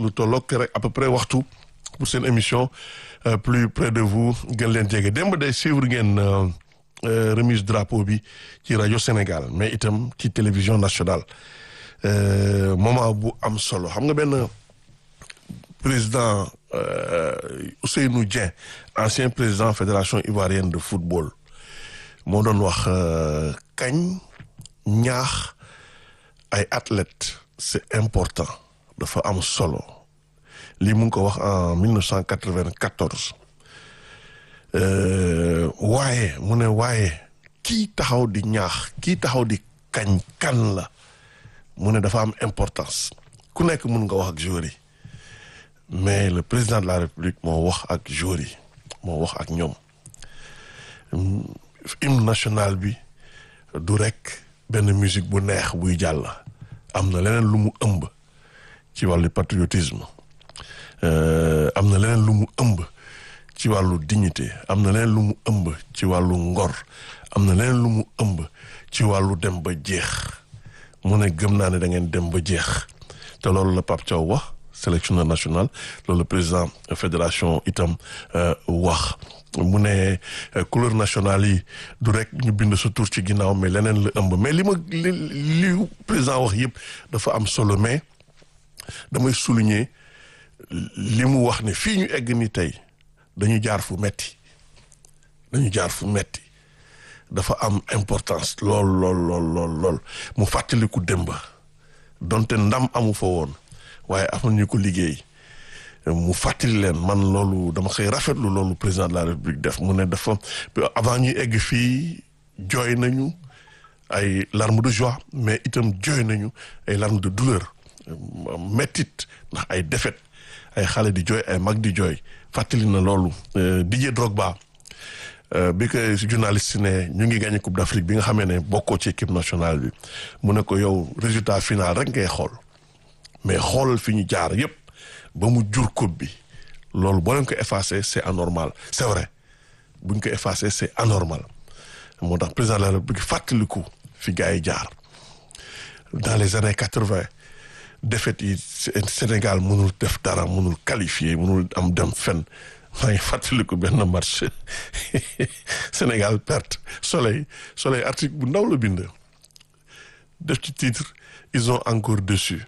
lu tolloog rek à peu près waxtu pour seen émission plus près de vous gën leen jege démb day suivre ngeen remise drapeau bi ci rajo Sénégal mais itam ci télévision nationale moment bu am solo xam nga benn président Ousseynou Dieng ancien président fédération ivoirienne de football moo doon wax kañ ñaax ay athlètes c'est important dafa am solo lii mu ngi ko wax en 1994 waaye mu ne waaye kii taxaw di ñaax kii taxaw di kañ kan la mu ne dafa am importance ku nekk mun nga wax ak joueurs yi mais le président de la république moo wax ak joueurs yi moo wax ak ñoom hymne national bi du rek benn musique bu neex buy jàll am na leneen lu mu ëmb ci wàllu patriotisme am na leneen lu mu ëmb ci wàllu dignité am na leneen lu mu ëmb ci wàllu ngor am na leneen lu mu ëmb ci wàllu dem ba jeex mu ne gëm naa ne da ngeen dem ba jeex te loolu la Pape Thiaw wax sélectionneur national loolu le président fédération itam wax mu ne couleur nationale yi du rek ñu bind sa tur ci ginnaaw mais leneen la ëmb mais li ma li li président wax yëpp dafa am solo mais damay souligner li mu wax ne fii ñu egg ni tey dañu jaar fu metti dañu jaar fu metti dafa am importance lool lool lool lool lool mu fàttaliku démba donte ndam amu fa woon waaye am nañu ko liggéey mu fàttali leen man loolu dama koy rafetlu loolu président de la république def mu ne dafa avant ñuy egg fii jooy nañu ay larmes de joie mais itam jooy nañu ay larmes de douleur mettit ndax ay défaite ay xale di jooy ay mag di jooy fàttali na loolu Didier Drogba bi ko journaliste ne ñu ngi gagné coupe d'Afrique bi nga xamee ne bokkoo ci équipe nationale bi mu ne ko yow résultat final rek ngay xool mais xoolal fi ñu jaar yépp ba mu jur coupe bi loolu boo leen ko effacé c'est anormal c'est vrai buñ ko effacé c'est anormal moo tax président de la République fàttaliku fi gars yi jaar dans les années quatre-vingt défaite yi Sénégal mënul def dara mënul qualifier mënul am dem fenn maa ngi fàttaliku benn match Sénégal perte soleil soleil article bu ndaw la bind def ci titre ils ont encore dessus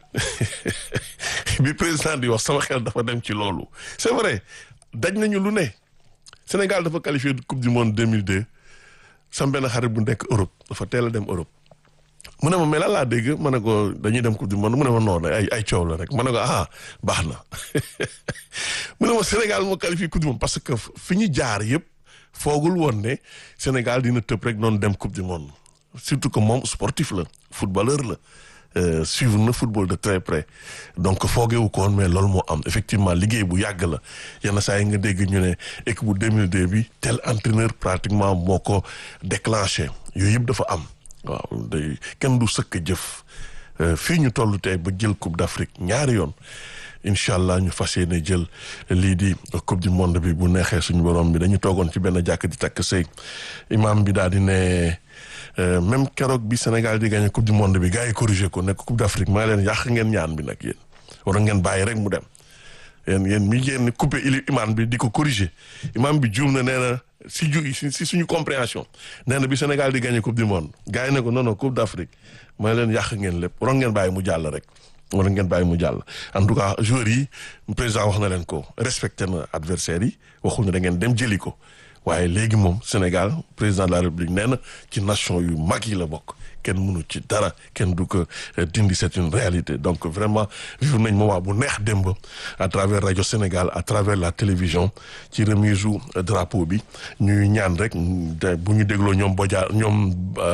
bi président di wax sama xel dafa dem ci loolu c'est vrai daj nañu lu ne Sénégal dafa qualifié coupe du monde 2002 sam benn xarit bu nekk Europe dafa teel a dem Europe mu ne ma mais lan laa dégg ma ne ko dañuy dem coupe du monde mu ne ma noonu ay ay coow la rek ma ne ko ah baax na mu ne ma Sénégal moo qualifié coupe du monde parce que fi ñu jaar yëpp foogul woon ne Sénégal dina tëb rek noonu dem coupe du monde surtout que moom sportif la footballeur la suivre na football de très près donc foogeewu ko woon mais loolu moo am effectivement liggéey bu yàgg la yenn saa yi nga dégg ñu ne équipe bu 2002 bi tel entraîneur pratiquement moo ko déclenché yooyu yëpp dafa am waaw day kenn du sëkk jëf fii ñu toll tey ba jël coupe d'Afrique ñaari yoon incha allah ñu fas yéene jël lii di coupe du monde bi bu neexee suñu borom bi dañu toogoon ci benn jàkk di takk sëy imam bi daal di ne même keroog bi Sénégal di gagné coupe du monde bi gars yi corrigé ko nekk coupe d'Afrique maa leen yàq ngeen ñaan bi nag yéen war ngeen bàyyi rek mu dem yéen yéen mi ngeen coupé ili imam bi di ko corrigé imam bi juum na nee na si ju si suñu compréhension nee na bi Sénégal di gagné coupe du monde gars yi ne ko non non coupe d'Afrique maa leen yàq ngeen lépp waroon ngeen bàyyi mu jàll rek wala ngeen bàyyi mu jàll en tout cas joueurs yi président wax na leen ko respecté na adversaires yi waxul ne da ngeen dem jëli ko waaye léegi moom Sénégal président de la République nee na ci nation yu mag yi la bokk kenn mënu ci dara kenn du ko dindi c'est une réalité donc vraiment vivre nañ moment bu neex démb à travers rajo Sénégal à travers la télévision ci remise u drapeau bi ñuy ñaan rek bu ñu dégloo ñoom Bodia ñoom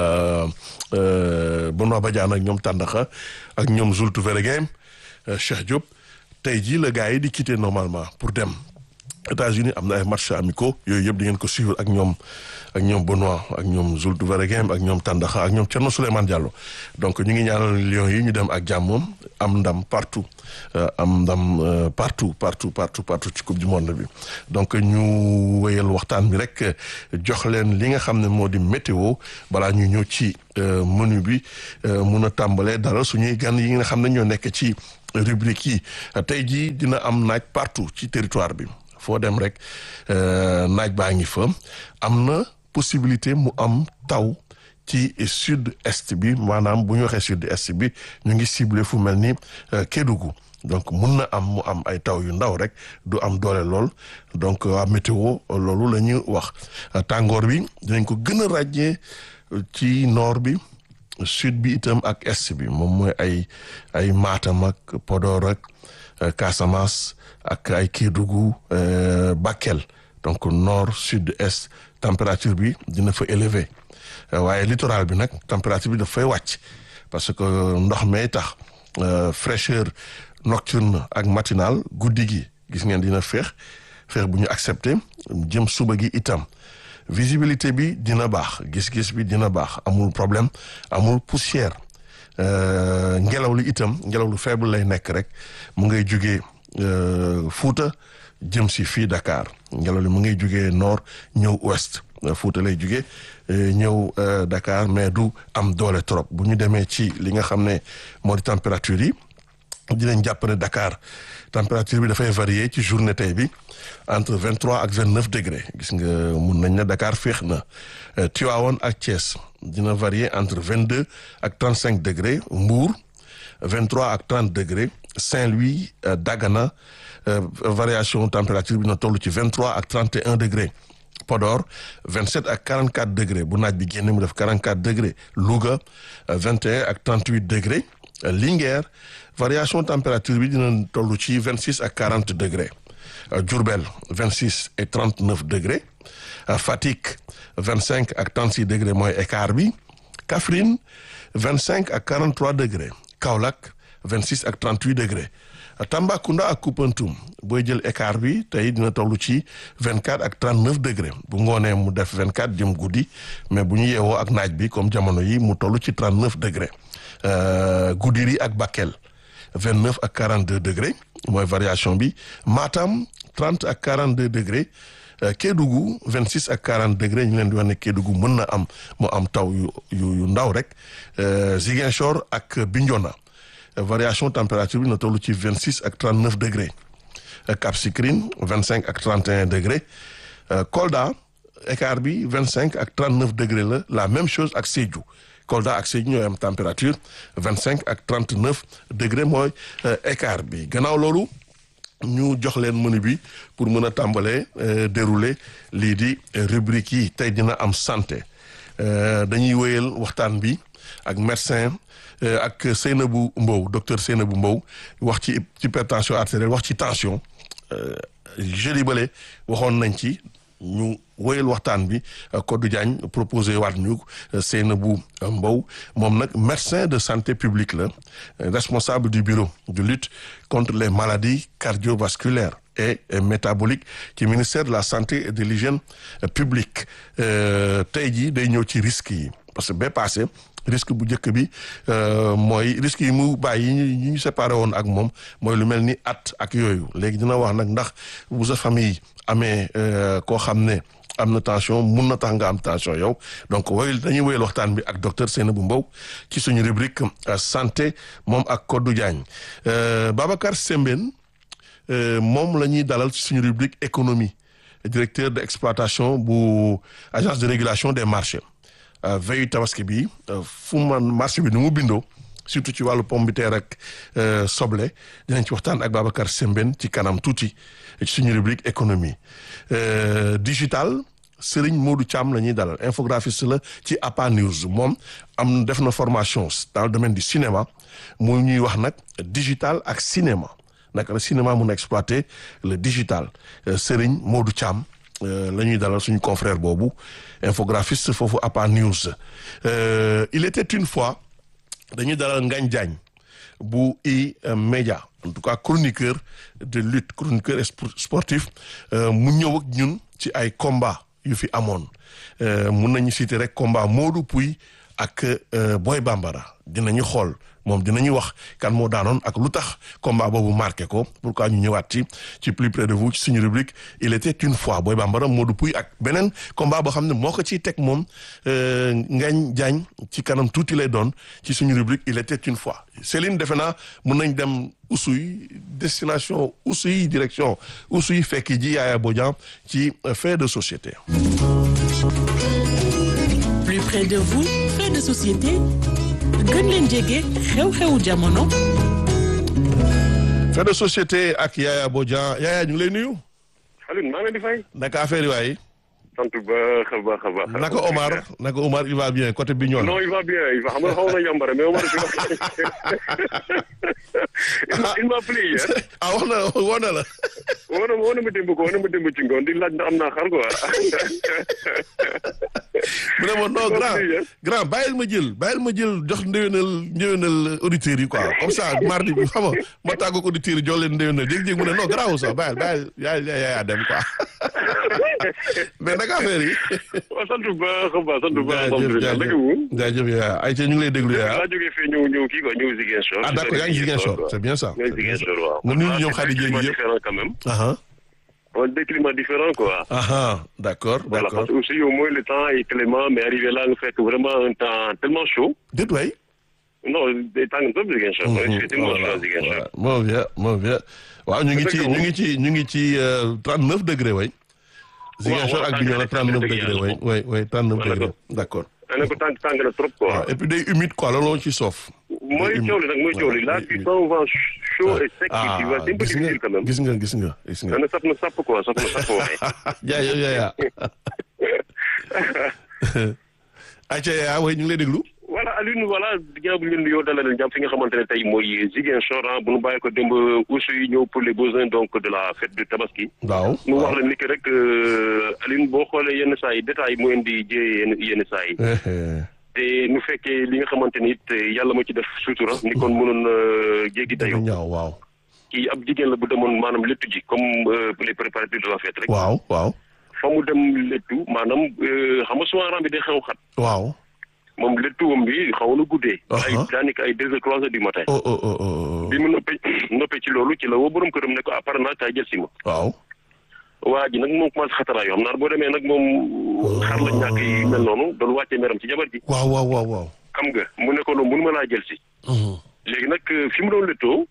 Benoît Badiane ak ñoom Tandakha ak ñoom Zultu Vergem Cheikh Diop tey jii la gars yi di quitter normalement pour dem États-Unis am na ay matchs amicaux yooyu yëpp di ngeen ko suivre ak ñoom ak ñoom Benoît ak ñoom Zultu Vergem ak ñoom Tandakha ak ñoom Thierno Souleymane Diallo donc ñu ngi ñaanal Lions yi ñu dem ak jàmm am ndam partout am ndam partout partout partout partout ci coupe du monde bi donc ñu wéyal waxtaan bi rek jox leen li nga xam ne moo di météo balaa ñu ñëw ci menu bi mun a tàmbalee dara suñuy gan yi nga xam ne ñoo nekk ci rubrique yi tey jii dina am naaj partout ci territoire bi foo dem rek naaj baa ngi fa am na possibilité mu am taw ci sud est bi maanaam bu ñu waxee sud est bi ñu ngi ciblé fu mel ni Kédougou donc mun na am mu am ay taw yu ndaw rek du am doole lool donc waa météo loolu la ñuy wax tàngoor bi dinañ ko gën a ràññee ci nord bi sud bi itam ak est bi moom mooy ay ay Matam ak Podor ak Casamance ak ay Kédougou Bakel donc nord sud est température bi dina fa élevé waaye littoral bi nag température bi daf fay wàcc parce que ndox may tax fraîcheur nocturne ak matinal guddi gi gis ngeen dina féex féex bu ñu accepté jëm suba gi itam visibilité bi dina baax gis-gis bi dina baax amul problème amul poussière ngelaw li itam ngelaw lu faible lay nekk rek mu ngay jugee Fuuta jëm si fii Dakar ngelaw li mu ngay jugee nord ñëw ouest Fuuta lay jugee ñëw Dakar mais du am doole trop bu ñu demee ci li nga xam ne moo di température yi dinañ jàpp ne Dakar température bi dafay varier ci journée tey bi entre vingt trois ak vingt neuf degré gis nga mun nañ ne Dakar féex na Tivaouane ak Thiès dina varier entre vingt deux ak trente cinq degré Mbour vingt trois ak trente degré Saint-Louis Dagana variation température bi na toll ci vingt trois ak trente et un degré Podor 27 ak 44 degré bu naaj bi génne mu def 44 degré Louga 21 ak 38 degré Linguère variation température bi dina toll ci 26 ak 40 degré Diourbel 26 et 39 degré Fatick 25 ak 36 degré mooy écart bi Kaffrine 25 ak 43 degré Kaolack 26 ak 38 degré Tambacounda ak Koupentoum booy jël écart bi tey dina toll ci 24 ak 39 degré bu ngoonee mu def 24 jëm guddi mais bu ñu yeewoo ak naaj bi comme jamono yi mu toll ci 39 degré Goudiri ak Bakel 29 ak 42 degré mooy variation bi Matam 30 ak 42 degré Kédougou 26 ak 40 degré ñu leen di wax ne Kédougou mën na am mu am taw yu yu ndaw rek Ziguinchor ak Bignona variation température bi na toll ci 26 ak 39 degré Cap Skirring 25 ak 31 degré Kolda écart bi 25 ak 39 degré la la même chose ak Sédhiou Kolda ak Sédhiou ñooy am température 25 ak 39 degré mooy écart bi gannaaw loolu ñu jox leen menu bi pour mën a tàmbalee dérouler lii di rubrique yi tey dina am santé dañuy wéyal waxtaan bi ak médecin ak Seynabou Mbow docteur Seynabou Mbow wax ci hypertension artérielle wax ci tension jeudi bale waxoon nañ ci ñu wéyal waxtaan bi Codou Diagne proposé waat ñu Seynabou Mbow moom nag médecin de santé publique la responsable du bureau de lutte contre les maladies cardiovasculaires et métaboliques ci ministère de la santé et de l'hygiène publique tey jii day ñëw ci risques yi parce que ba passé risque bu njëkk bi mooy risque yi mu bàyyi yi ñu séparé woon ak moom mooy lu mel ni at ak yooyu léegi dina wax nag ndax bu sa famille amee koo xam ne am na tension mun na tax nga am tension yow donc woyul dañuy woyal waxtaan bi ak docteur Seynabou Mbow ci suñu rubrique santé moom ak Codou Diagne Babacar Sembène moom la ñuy dalal ci suñu rubrique économie directeur de exploitation bu agence de régulation des marchés veille tabaski bi fu man marché bi ni mu bindoo surtout ci wàllu pomme de terre ak soble dinañ ci waxtaan ak Babacar Sembène ci kanam tuuti ci suñu rubrique économie digital Serigne Modou Thiam la ñuy dalal infographiste la ci APA News moom am def na formation dans le domaine du cinéma mu ñuy wax nag digital ak cinéma naka la cinéma mun a exploiter le digital Serigne Modou Thiam la ñuy dalal suñu confrère boobu infographiste foofu APA News il était une fois dañuy dalal Ngagne Diagne bu i média en tout cas chroniqueur de lutte chroniqueur sportif mu ñëw ak ñun ci ay combat yu fi amoon mun nañu citer rek combat Modou Pouy ak Boy Bambara dinañu xool moom dinañu wax kan moo daanoon ak lu tax combat boobu marqué ko pourquoi ñu ñëwaat ci ci plus près de vous ci suñu rubrique il était une fois Boy Bambara Modou Pouy ak beneen combat boo xam ne moo ko ciy teg moom Ngagne Diagne ci kanam tuuti lay doon ci suñu rubrique il était une fois Céline defe naa mun nañ dem Oussouye destination Oussouye direction Oussouye fekk ji Yaya Bodian ci fait de société. plus près de vous fait de société gën leen jege xew-xewu jamono. fait de société ak Yaya Bodian Yaya ñu ngi lay nuyu. Alioune maa ngi leen di fay. naka affaire yi waay. sant baax a baax a baax. naka Omar naka Omar il va bien côté bi ñoon non il va bien il va xam nga xaw na yambare mais Omar il m'a appelé hier. ah wax na woo na la. woo na woo na ma démb ko woo na ma démb ci ngoon di laaj na am naa xar quoi. mu ne ma non grand grand bàyyil ma jël bàyyil ma jël jox ndéwénal ndéwénal auditeurs yi quoi comme ça mardi bi xam nga ma tàggoog auditeurs yi jox leen ndéwénal jéeg-jéeg mu ne non grand sax bàyyil bàyyil yaa yaa dem quoi mais naka affaire yi. waaw sant bu baax a baax sant bu baax. jaajëf jaajëf yaa ayca ñu ngi lay déglu yaa. maa jógee fii ñëw ñëw kii quoi ñëw Ziguinchor. ah d'accord yaa ngi Ziguinchor c'est bien ça. ñooy Ziguinchor waaw. nga nuyu ñoom xarit jéeg yëpp différent quand même. ah on des climats différents quoi. ah d'accord Voilà, d'accord parce que aussi au moins le temps est clément, mais arrivé là, nga fekk vraiment un temps tellement chaud. déet waay. Non, day tàng trop Ziguinchor. il fait tellement chaud à Ziguinchor. moo bien moo bien waaw ñu ngi ci ñu ngi ci ñu ngi ci trente neuf degré way Ziguinchor ak Bignona trente neuf degré way way way trente neuf degré d'accord ne ko tàng tàng na trop quoi. waaw et puis day humide quoi looloo ci soof mooy coow li nag mooy coow li là tu sens un vent chaud et sec qui tu vois c'est un peu gis nga difficile quand même. gis nga gis nga gis nga na sap na sap quoi sap na sap waaye. jaay yow yaa ayca yaa way ñu ngi lay déglu voilà Alioune voilà ginnaaw bi ñu leen nuyoo dalal leen jàmm fi nga xamante ne tey mooy Ziguinchor ah bu nu bàyyi ko démb aussi yi ñëw pour les besoins donc de la fête de Tabaski. waaw nu wax la ni que rek Alioune boo xoolee yenn saa yi détails mu indi jëyee yenn yenn saa yi. te nu fekkee li nga xamante ni it yàlla ma ci def sutura ni kon mënoon jéggi dafa dayoo. ñaaw waaw kii ab jigéen la bu demoon maanaam léttu ji comme pour les préparatifs de la fête rek. waaw waaw fa mu dem léttu maanaam xam nga souvent ram bi day xew xat. waaw moom léttuwam bi xaw na guddee. ay Uh-huh. daanaka ay deux heures trois heures du matin. oh oh oh oh bi mu noppee noppee ci loolu ci la woo borom këram ne ko apparemment kaay jël si ma. waaw waa ji nag moom commencé xataraa yoo xam naa boo demee nag moom xar la ñàkk yi mel noonu doon wàccee meram ci jabar ji. waaw waaw waaw waaw xam nga mu ne ko noonu mënu ma laa jël si. léegi nag fi mu doon léttoo.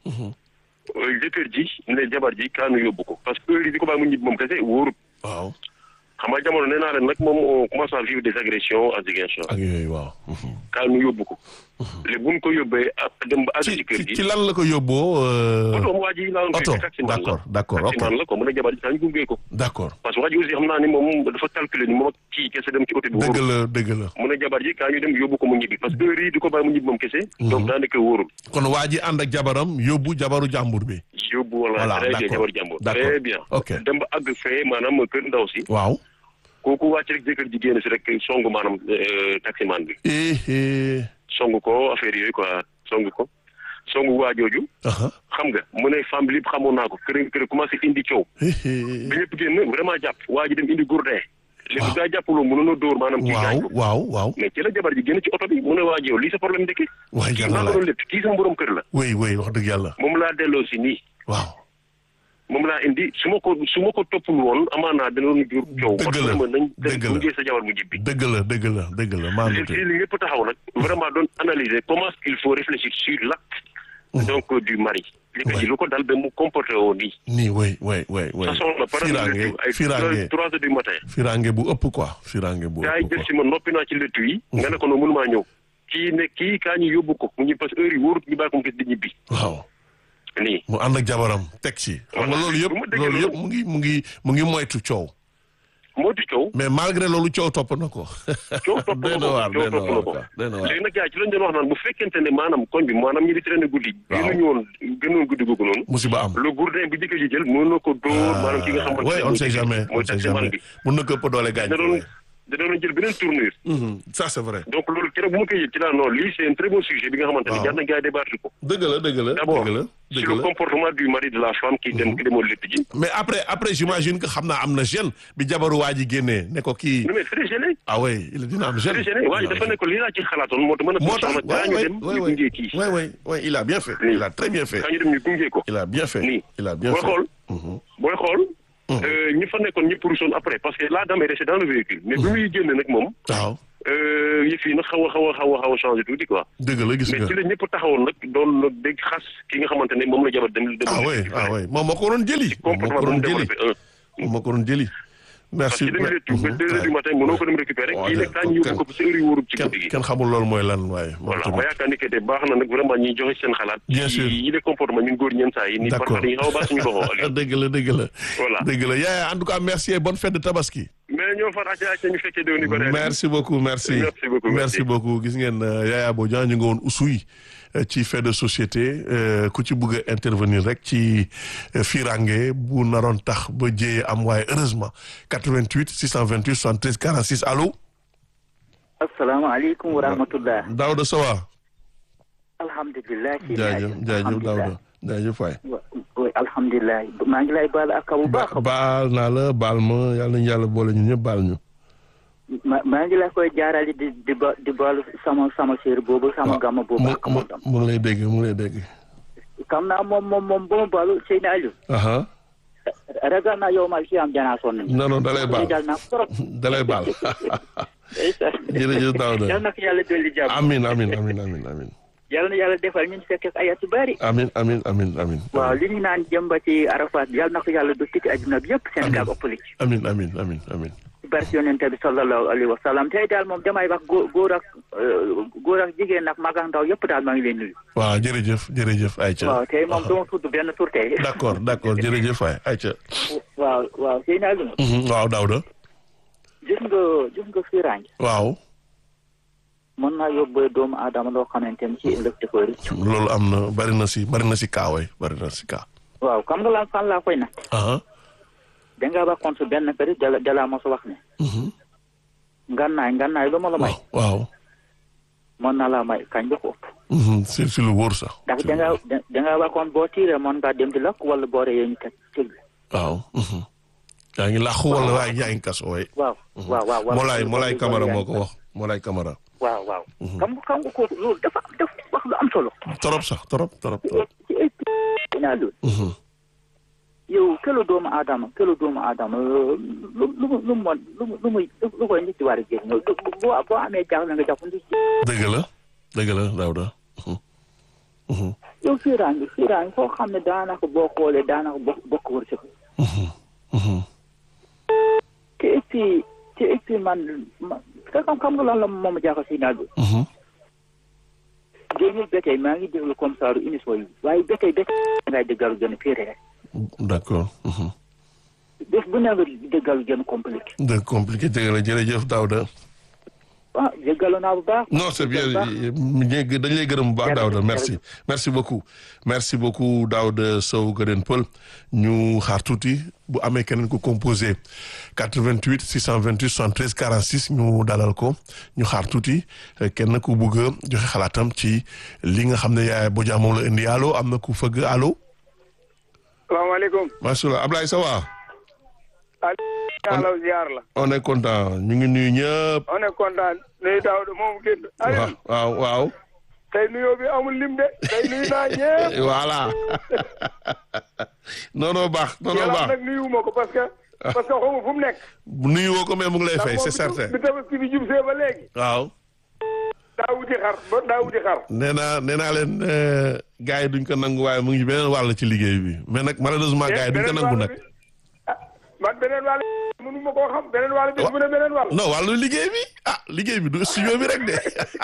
jëkkër ji ne jabar ji kaanu yóbbu ko parce que heure yi di ko bàyyi mu ñibbi moom kese wóorut. waaw xam nga jamono nee naa leen nag moom on commence à vivre des agressions à Ziguinchor. ak yooyu waaw kaanu yóbbu ko. léegi bu ñu ko yóbbee ak dem ba àgg ci ci kër ci gi. ci lan la ko yóbboo euh, oto waa ji laa doon oto fekk taximan la. d'accord d'accord ok taximan la ko mu ne jabar ji saa ñu gunge ko. d'accord parce que waa ji aussi xam naa ni moom dafa calculer ni moom ak kii kese dem ci oto bi dëgg wóorul. la dëgg la mu ne jabar ji kaa ñu dem yóbbu ko mu ñibbi parce que heure yi di ko bàyyi mu ñibbi moom kese. donc daanaka wóorul. kon waa ji ànd ak jabaram yóbbu jabaru jàmbur bi yóbbu Voilà, wala très bien d'accord. jabar jàmbur. D'accord. très bien. Ok. dem ba àgg fee maanaam kër ndaw si. waaw kooku wàcc rek jëkkër ji génn si rek songu maanaam euh, taximan bi. eh eh songu ko affaire yooyu quoi songu ko. songu waa jooju. aha xam nga mu ne femme bi lépp xamoon naa ko kër kër commencé indi coow. eh eh bi ñëpp génn vraiment jàpp waa ji dem indi gourdin. léegi gaa jàppaloo mënoon a dóor maanaam. kii gaañ waaw ko waaw waaw mais ci la jabar ji génn ci oto bi mu ne waa ji yow lii sa problème ndekki. waay kii yàlla maa la ko doon lépp kii sama borom kër la. wéy wéy wax dëgg yàlla moom laa delloo si nii. waaw moom laa indi su ma ko su ma ko toppul woon amaanaa dina doon jur coow. Dëgg la, parce que ma nañ dëgg la. dem gunge sa jabar mu jibbi. dëgg la dëgg la dëgg la maa li ngi li ñëpp taxaw nag vraiment doon analyser comment il faut réfléchir sur l'acte donc du mari. li ko ji lu ko dal ba mu comporté woo nii. nii wéy wéy wéy wéy façon la par firange ay firange trois heures du matin. firange bu ëpp quoi firange bu gaa yi ëpp jël quoi si ma noppi naa ci lettu yi. nga ne ko noonu mënumaa ñëw. kii ne kii kaa ñu yóbbu ko mu ñibbi parce que heure yi wóorut ñu bàyyi ko mu gis di ñibbi. waaw nii. mu ànd ak jabaram teg ci xam nga Voilà. loolu yëpp Bu ma déggee loolu yëpp loolu- mu ngi mu ngi mu ngi moytu coow moo di coow. mais malgré loolu coow topp na ko coow topp doy na na ko waar coow doy na topp na waar ko quoi, doy na waar léegi nag yaa ci lañ doon wax naan bu fekkente ne maanaam koñ bi maanaam ñi di traîner guddi Waaw. gënuñu woon gënoon guddi googu noonu musiba am le gourdin bi jëkkër ji jël mën na ko dóor maanaam ki nga xamante oui on ne sait jamais on mooy ne sait taximan jamais bi mun na ko ëpp doole gaañ na ko doon ouais. da doon jël beneen tournure. Mhm. ça c'est vrai. donc loolu keroog bu ma koy yëg ci laa non lii c'est un très bon sujet bi nga xamante Waaw. ne jar na gars yi débattre ko. dëgg la dëgg la d'abord dëgg la sur dëgg le la. comportement du mari de la femme qui dem ki demoon létt ji. mais après après j'imagine que xam naa am na gêne bi jabaru waa ji génnee ne ko kii non mais très gêné. ah oui il dina am gêne. très gêné waaye dafa ne ko lii laa ci xalaatoon moo tax mën a. moo tax soxna kaa waay ñu waay dem waay ñu waay gunge kii. waay waay waay il a bien fait Nii. il a très bien fait kaa ñu dem ñu gunge ko. il a bien fait nii il a bien booy fait. xool. Mhm. booy xool. euh, ñi fa nekkoon ñëpp ruusoon après parce que la dame est restée dans le véhicule. mais bi muy génn nag moom. waaw euh, yëf yi nag xaw a xaw a xaw a xaw a changé tuuti quoi. dëgg la gis mais nga. ci la ñëpp taxawoon nag doon nag dégg xas ki nga xamante ne moom la jabar dem. dem ah oui ah oui moom moo ko doon jëli. moom moo comportement ko bu mu doon jëli développé un. moom moo ko doon jëli. parce merci. que dem léttu ba deux heures du matin mënoo ko dem récupérer waaw kii nag kaa ñu yóbbu ko ci heure yu wóorub ci kenn guddi gi. kenn xamul loolu mooy lan waaye. moom voilà tamit. ma yaakaar ni que te baax na nag vraiment ñuy joxe seen xalaat. Bien ci sûr. yi les comportements ñun góor ñeen saa yi. ni D'accord. parfois dañuy xaw a baax suñu boppam Aliou. dëgg la dëgg la. Voilà. dëgg la yaaya en tout cas merci et bonne fête de tabaski. mais ñoo far acca acca ñu fekkee déwén yu bëri. merci beaucoup merci. Merci beaucoup, merci merci. beaucoup gis ngeen euh, Yaya Bodian ñu ngi woon Oussouye euh, ci fait de société euh, ku ci bëgg a intervenir rek ci euh, firange bu naroon tax ba jéyee am waaye heureusement 88 628 73 46 allo. asalaamaaleykum wa rahmatullah Daouda Sowa. alhamdulilah ci jaajëf jaajëf Daouda jaajëf waay. oui alhamdulilah maa ngi lay baal ak bu baax a baax baal naa la baal ma yàlla nañu yàlla boole ñun ñëpp baal ñu. ma maa ngi la koy jaarale di di ba di baalu sama sama séer boobu sama gàmma boobu mu ak mu moom tam mu ngi lay dégg mu ngi lay dégg. xam naa moom moom moom ba ma baalu Seydina Aliou aha ragal naa yow ma fi am janaa sonn non non dalay baal dal naa trop dalay baal jërëjëf Daouda. yal na ko yàlla dolli jàmm amin amin amin amin amin yal na yàlla defal ñun fekk ay at yu bari amin amin amin amin waaw li ñu naan jëm ba ci Arafat yal na ko yàlla do ci adduna bi yëpp Sénégal ëppali ci amin amin amin amin barke yonente bi sallallahu alayhi wa sallam tey daal moom damay wax góor góor ak euh, góor ak jigéen ak mag ak ndaw yëpp daal maa ngi leen nuyu. waaw jërëjëf jërëjëf Aïcha waaw tey moom dama tudd benn tur tey. d'accord d'accord jërëjëf waay Aïcha waaw waaw sëy naa lu Mhm, waaw Daouda gis nga gis nga firange waaw mën naa yóbbee doomu aadama loo xamante ni ci ëllëg dafa rëcc. loolu am na bari na si bari na si kaa waay bari na si kaa waaw xam nga lan fan laa koy nag aha dangaa waxoon su benn kër dala dala mos a wax ne mhm, ngannaay ngannaay lu ma la may waaw waaw mën naa laa may kañ ba ko ëpp mhm, si si lu wóor sax ndax dangaa da- dangaa waxoon boo tiiree mën ngaa dem di lakk wala boo reyee ñu teg tëgg waaw mhm. yaa ngi làqu wala waaye yaa ngi kaso waay waaw waaw waaw waaw Molaay Molaay Camara yaa moo ngi ko wax Molaay Camara waaw waaw xam nga xam nga kooku loolu dafa dafa wax lu am solo torop sax torop torop torop ci ay naa loolu Mhm, yow këlu doomu aadama këlu doomu aadama lu lu lu lu mu lu mu lu muy lu koy nit ci war a jël ñëw boo boo amee jaaxle nga jàpp nit dëgg la dëgg la Daouda Mhm, mhm, yow fiiraangi fiiraangi foo xam ne daanaka boo xoolee daanaka bokk bokk wër si mhm, mhm. te et puis te et puis man ma xam xam nga lan la moom a jaaxal si naaj bi Mhm. génnul ba tey maa ngi déglu comme ça lu émission yi waaye ba tey ba tey ngay déggalu gën a fiire rek d'accord mhm. bés bu ne nga déggalu gën a compliqué de compliqué dëgg la jërëjëf Daouda ah déggalu naa bu baax non c'est bien ñu dañ lay gërëm bu baax Daouda merci merci beaucoup merci beaucoup Daouda Sow Gëdën Pël ñu xaar tuuti bu amee keneen ku composé 88 628 73 46 ñu dalal ko ñu xaar tuuti kenn ku bugg a joxe xalaatam ci li nga xam ne yaay Bodian moom la indi allo am na ku fëgg allo salaamaaleykum. macha allah Ablaye Sawa Aliou ziar la. on est content ñu ngi nuyu ñëpp on est content nuyu Daouda moom génn. waaw Aliou waaw waaw tey nuyoo bi amul lim de tey nuyu naa ñëpp. voilà non non baax non non yàlla baax nag nuyuwuma ko parce que. parce que xaw ma fu mu nekk. nuyu woo ko mais mu ngi lay ndax fay moom c'est bi certain bi tabaski bi jub see ba léegi. waaw daa wuti xar ba daa wuti xar. nee naa nee naa leen gars yi duñ ko nangu waaye mu ngi beneen wàll ci liggéey bi mais nag malheureusement gars yi duñ ko beneen nangu wàll nag bi ah man beneen wàll bi mënu ma koo xam beneen wàll bi mu ne beneen wàll. non wàllu liggéey bi ah liggéey bi du studio bi rek de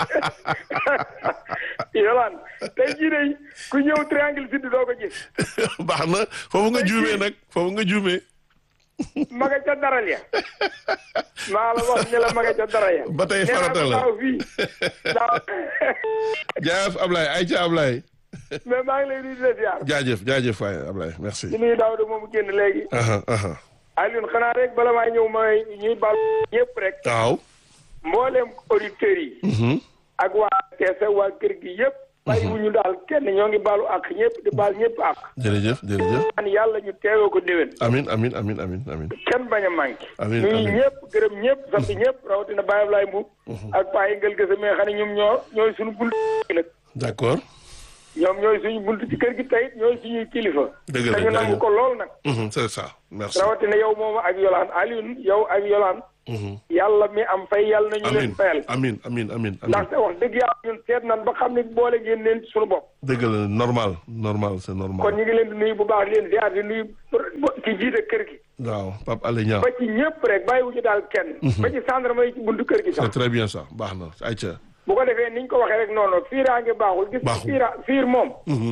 Yolaan tey jii de ku ñëw triangle sud doo ko gis. baax na foofu nga juumee nag foofu nga juumee ma nga ca daral ya. maa la wax ne la ma nga ca daral ya. ba tey farata la nee naa ko daaw fii daaw. jaajëf Ablaye ay ca Ablaye mais maa ngi lay nuyu di la ziar. jaajëf jaajëf waay Ablaye merci di nuyu Daouda moomu génn léegi. aha aha Alioune xanaa rek bala maa ñëw may ñuy baal ñëpp rek waaw. mbooleem auditeurs yi Mhm. ak waa Kees ak waa kër gi yëpp bàyyiwuñu daal kenn ñoo ngi baalu ak ñëpp di baal ñëpp ak jërëjëf jërëjëf. an yàlla ñu teewee ko déwén amin amin amin amin amin. kenn bañ a manqué Amiin, ñuy amiin. ñëpp gërëm ñëpp sant ñëpp rawatina Baye Ablaye Mbuub ak Paa Yëngal Gëse mais xam ne ñoom ñoo ñooy suñu bunt nag d'accord. ñoom ñooy suñu bunt ci kër gi tey ñooy suñuy kilifa Dëgg la, dañu nangu jaajëf. ko lool nag Mhm, c'est ça merci. rawatina yow moomu ak Yolaan Alioune yow ak Yolaan Mhm. yàlla mi am fay yàlla nañu amin leen fayal amin amin amin amin. ndaxte wax dëgg yàlla ñun seet nan ba xam ne boole ngeen leen ci suñu bopp dëgg la normal normal c'est kon normal. ñu ngi leen di nuyu bu baax di leen ziar di nuyu ci jiite kër gi waaw Pape Alé Niang. ba ci ñëpp rek bàyyiwuñu daal kenn ba ci gendarme yi ci buntu kër gi c'est sax très bien ça baax na ayca. bu ko defee niñ ko waxee rek noonu fiiraange baaxul gis nga Baaxul. fiira fiir moom Mhm.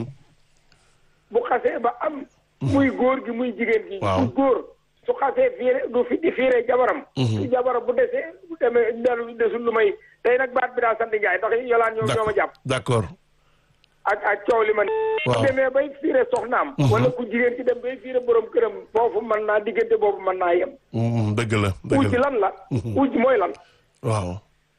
bu xasee ba am muy góor gi muy jigéen gi Waaw. du góor su xasee fiire du fi di fiire jabaram su jabaram bu desee bu demee delu desul lu may tey nag baat bi daa sant Njaay ndax yolaan ñoom ñoo ma jàpp d'accord. ak ak coow li man Waaw. bu demee bay fiire soxnaam wala ku jigéen ci dem bay fiire borom këram foofu mën naa diggante boobu mën naa yem Mhm, dëgg la dëgg uj la lan la uj mooy lan waaw.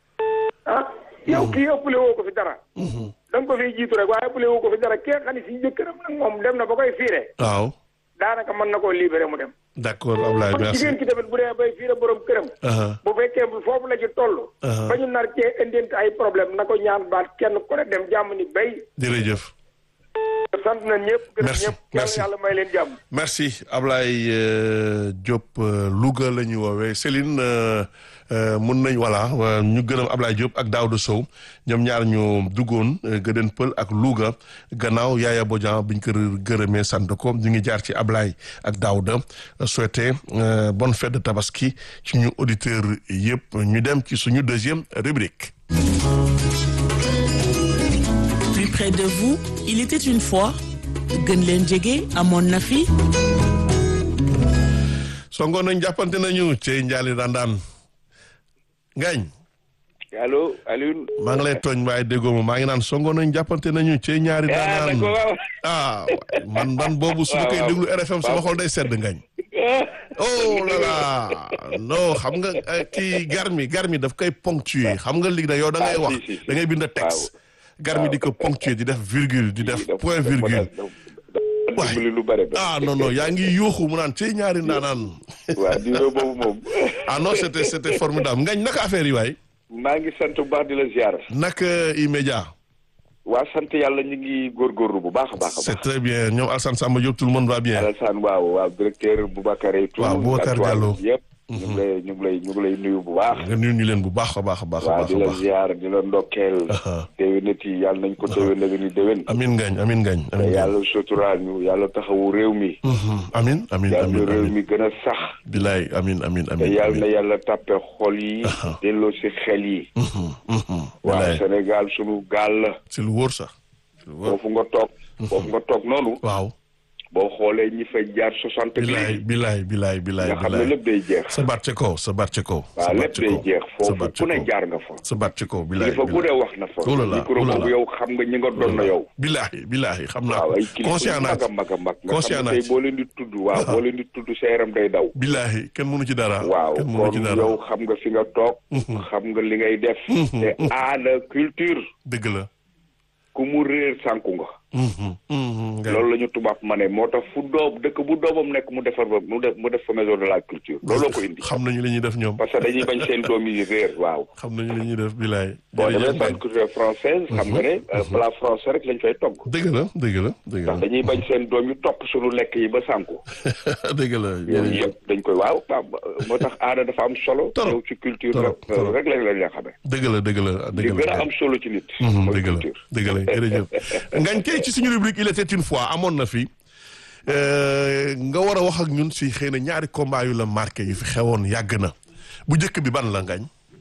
ah yow kii ëppale woo ko fi dara da nga ko fiy jiitu rek waaye ëppale woo ko fi dara kee xam ne si jëkkëram nag moom dem na ba koy fiire waaw. daanaka mën na koo libéré mu dem d'accord Ablaye kon merci. jigéen ki tamit bu dee bay fiire borom këram Aha. bu fekkee bu foofu la ci toll Uh-huh. ba ñu nar cee indente ay problème na ko ñaan baat kenn ku ne dem jàmm ni bay jërëjëf. sant na ñëpp gërëm Merci, ñëpp kenn merci. yàlla may leen jàmm merci Ablaye euh, Diop euh, Louga la ñu woowee Céline euh, euh, mun nañ voilà euh, ñu gërëm Ablaye Diop ak Daouda Sow ñoom ñaar ñu duggoon euh, Gëdën Pël ak Louga gannaaw Yaaya Bodian biñ ko gërëmee sant ko ñu ngi jaar ci Ablaye ak Daouda euh, souhaiter euh, bonne fête de Tabaski ci ñu auditeurs yëpp ñu dem ci suñu deuxième rubrique. Plus près de vous, il était une fois gën leen jege amoon na fi songoon nañ jàppante nañu ci njaali dandaan ngañ allo Alioune. maa ngi lay tooñ waaye déggoo ma maa ngi naan songo nañ jàppante nañu ci ñaari ah daanaan d'accord waaw. ah waay, man man boobu su ma koy waaw. déglu RFM sama xol day sedd ngañ oh là là non xam nga eh, kii garmi garmi daf koy ponctuer xam nga léegi da yow da ngay Ah, wax si, si, si. da ngay bind texte garmi di ko ponctuer di def virgule di def point virgule Waay. dimbali lu bare ba. ah non non yaa ngi yuuxu mu naan ci ñaari ndaanaan waaw diiroo boobu moom. ah non c'était c'était formidable ngañ naka affaire yi waay maa ngi sant bu baax di la ziar. naka immédiat waa sant yàlla ñu ngi góorgóorlu bu baax a baax a c'est baax. très bien ñoom Alassane Samba Diop tout le monde va bien Alassane waaw waaw directeur Boubacar et tout. Waaw, Boubacar ak waa Diallo. yëpp. ñu ngi lay ñu ngi lay ñu ngi lay nuyu bu baax. nga nuyu ñu leen bu baax a baax a baax a waaw baax di a la baax ziar di la ndokkeel. Aha. déwénit yi yàlla nañ ko déwén la ni déwén. amin ngañ amin ngañ te amin ngañ yàlla suturaal ñu yàlla taxawu réew mi. Mhm. amin amin yàlla amin réew amin mi gën a sax. bilaay amin amin te amin yàlla na amin yàlla tàppe xol yi. delloo si xel yi. Mhm, mhm. waaw bilaay Sénégal sunu gaal la. c'est lu wóor sax c'est lu wóor foofu nga toog. foofu nga toog noonu. waaw boo xoolee ñi fay jaar soixante bilaay léegi. bilaay bilaay bilaay nga xam ne bilaay lépp day jeex. sa baat ci kaw sa baat ci kaw sa waaw baat lépp ci day kaw jeex sa foofu baat ci ku ne kaw jaar nga fa. sa baat ci kaw bilaay kilifa bu ne wax na fa. Oh là là, micro oh là boobu là. yow xam nga ñi nga doon na yow. bilaay bilaay xam naa waaw ko ay kilifa conscient yu naa mag a ci mag a mag. nga conscient xam naa ne tey ci boo leen di tudd waaw boo leen di tudd sa yaram day daw. bilaay kenn mënu ci dara waaw kenn mënu ci kon dara yow xam nga fi nga toog. xam nga li ngay def. te aada culture. dëgg la ku mu réer sànku nga. Mhm, mhm, ngañ. loolu la ñu tubaab ma ne moo tax fu doob dëkk bu doomam nekk mu defar ba mu def mu def fa maison de la culture looloo ko indi. xam nañu li ñuy def ñoom parce que dañuy bañ seen doom yi réer waaw. xam nañu li ñuy def bilaay boo jërëjëf demee centre culturel française xam nga ne euh, plat français rek lañ fay togg. dëgg la dëgg la dëgg ndax la dañuy bañ seen doom yi topp suñu lekk yi ba sànku. dëgg la yooyu jërëjëf yëpp dañ koy waaw waaw moo tax aada dafa am solo. Trop. yow ci culture Trop, rek trop. rek lañ lañ la xamee. dëgg la dëgg la li dëgg gën la a am solo ci nit. Mhm, mooy dëgg la culture. dëgg la jërëjëf ngañ tey ci suñu rubrique il était une fois amoon na fi euh, nga war a wax ak ñun si xëy na ñaari combat yu la marqué yu fi xewoon yàgg na bu njëkk bi ban la ngañ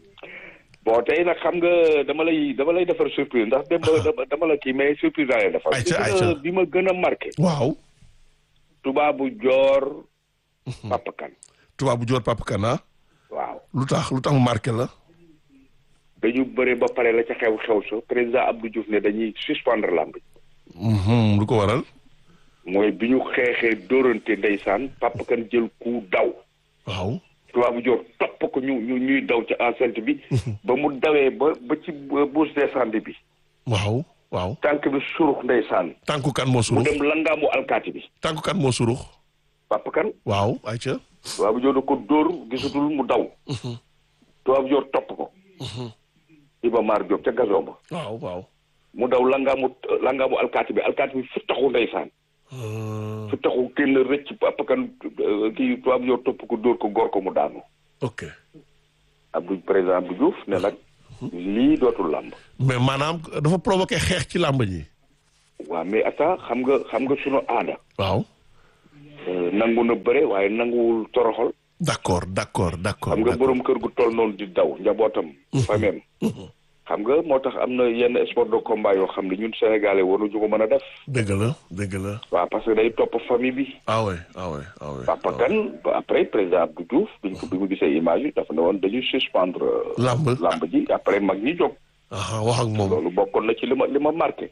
bon tey nag xam nga dama lay dama lay defar surprise ndax dem dama dama la kii mais surprise laa lay defar. Ayca, bi ma- ayca. bi ma gën a marqué. waaw tubaabu joor. Papa Kan tubaabu joor Papa Kana waaw. lu tax lu tax mu marqué la dañu bëre ba pare la ca xew xew sa président Abdou Diouf ne dañuy suspendre lamb Mhm, lu ko waral mooy bi ñu xeexee dóorante ndeysaan Papa Kan jël coup daw waaw tubaabu joor topp ko ñu ñu ñuy daw ci enceinte bi ba mu dawee ba ba ci bourse d'incendie bi waaw waaw tànk bi surux ndeysaan tànku kan moo mu surux dem langaamu alkaati bi tànku kan moo surux papa kan waaw ayca tubaabu joor da ko dóor gisatul mu daw tubaabu joor topp ko Iba Mar Diop ca gazon ba waaw waaw mu daw langaamu langaamu alkaati bi alkaati bi fi taxu ndeysaan Euh, fi taxu kenn rëcc papa kan euh, kii tubaabu joor topp ko dóor ko góor ko mu daanu ok Abdou président Abdou Diouf ne nag lii dootul làmb mais maanaam dafa provoqué xeex ci làmb ji waaw mais ata xam nga xam nga sunu aada waaw euh, nangu na bëre waaye nanguwul toroxal d'accord d'accord d'accord xam nga d'accord. borom kër gu toll noonu di daw njabootam famem xam nga moo tax am na yenn sport de combat yoo xam ne ñun sénégalais waruñu ko mën a def dëgg la dëgg la waaw parce que day topp famille bi ah ouais ah ouais ah ouais Papa ah ouais. Kane ba après président Abdou Diouf biñ ko bi mu gisee image yi dafa ne woon dañuy suspendre euh, Lamb. lamb ji après mag ñi jóg ah wax ak moom loolu bokkoon na ci li ma li ma marqué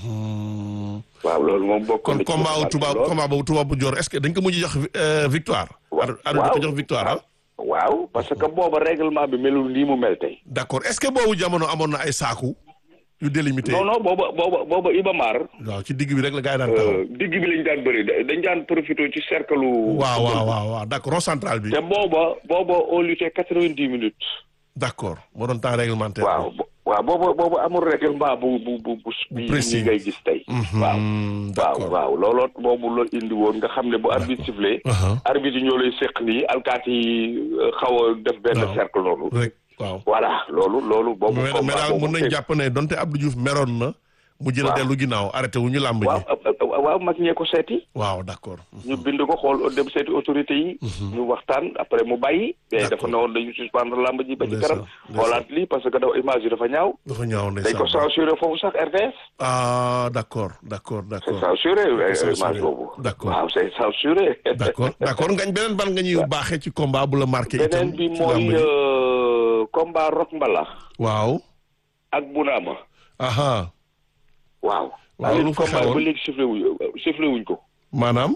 Hmm. waaw loolu moom bokkoon kon na ci li ma combat wu marqué tubaab lool. combat boobu tubaab bu joor est-ce que dañ ko mujj jox euh, victoire Wa- ar ar dañ ko jox victoire ah waaw parce que booba règlement bi melul nii mu mel tey d'accord est-ce que boobu jamono amoon na ay saaku yu délimité non non booba booba booba Iba Mar waaw ci digg bi rek la gars yi daan taxaw euh, digg bi lañ daan bëri da- dañ daan profité ci cercle waaw waaw waaw waaw d'accord rond central bi te booba booba on luttait quatre-vingt-dix minutes d'accord moo doon temps réglementaire waaw bo- waaw booba booba amul règlement bu bu bu bu bi précis. ni ngay gis tey Mhm, waaw waaw d'accord waaw looloo boobu la indi woon nga xam ne bu arbitre sifflé Uh-huh. arbitre yi ñoo lay seq nii alkaati yi euh, xaw a def benn Waaw. cercle noonu rek waaw voilà loolu loolu boobu mais mais combat daal boobu mën nañ tey- jàpp ne donte Abdou Diouf meroon na mu jël a Waaw. dellu ginnaaw arrêté wu ñu làmb waaw ji euh, euh, waaw mag ñee ko seeti waaw d'accord ñu bind ko xool dem seeti autorité yi ñu waxtaan après mu bàyyi mais dafa ne woon dañu suspendre lamb ji ba ci Ndeysaan, kanam ndeysaan. xoolaat lii parce que dafa image yi dafa ñaaw dafa ñaaw dañ ko ndeysaan censuré foofu sax RTS ah d'accord d'accord c'est d'accord censuré euh, censuré. image boobu D'accord. waaw c'est censuré d'accord d'accord ngañ beneen ban nga ñuy baaxee ci combat bu la marqué itam beneen bi ci làmb mooy ji euh, combat Rock Mbalax waaw ak Bunaama aha waaw Waaw, waaye lu fa combat xewoon? ba léegi sifflé wuñ sifflé wuñ ko maanaam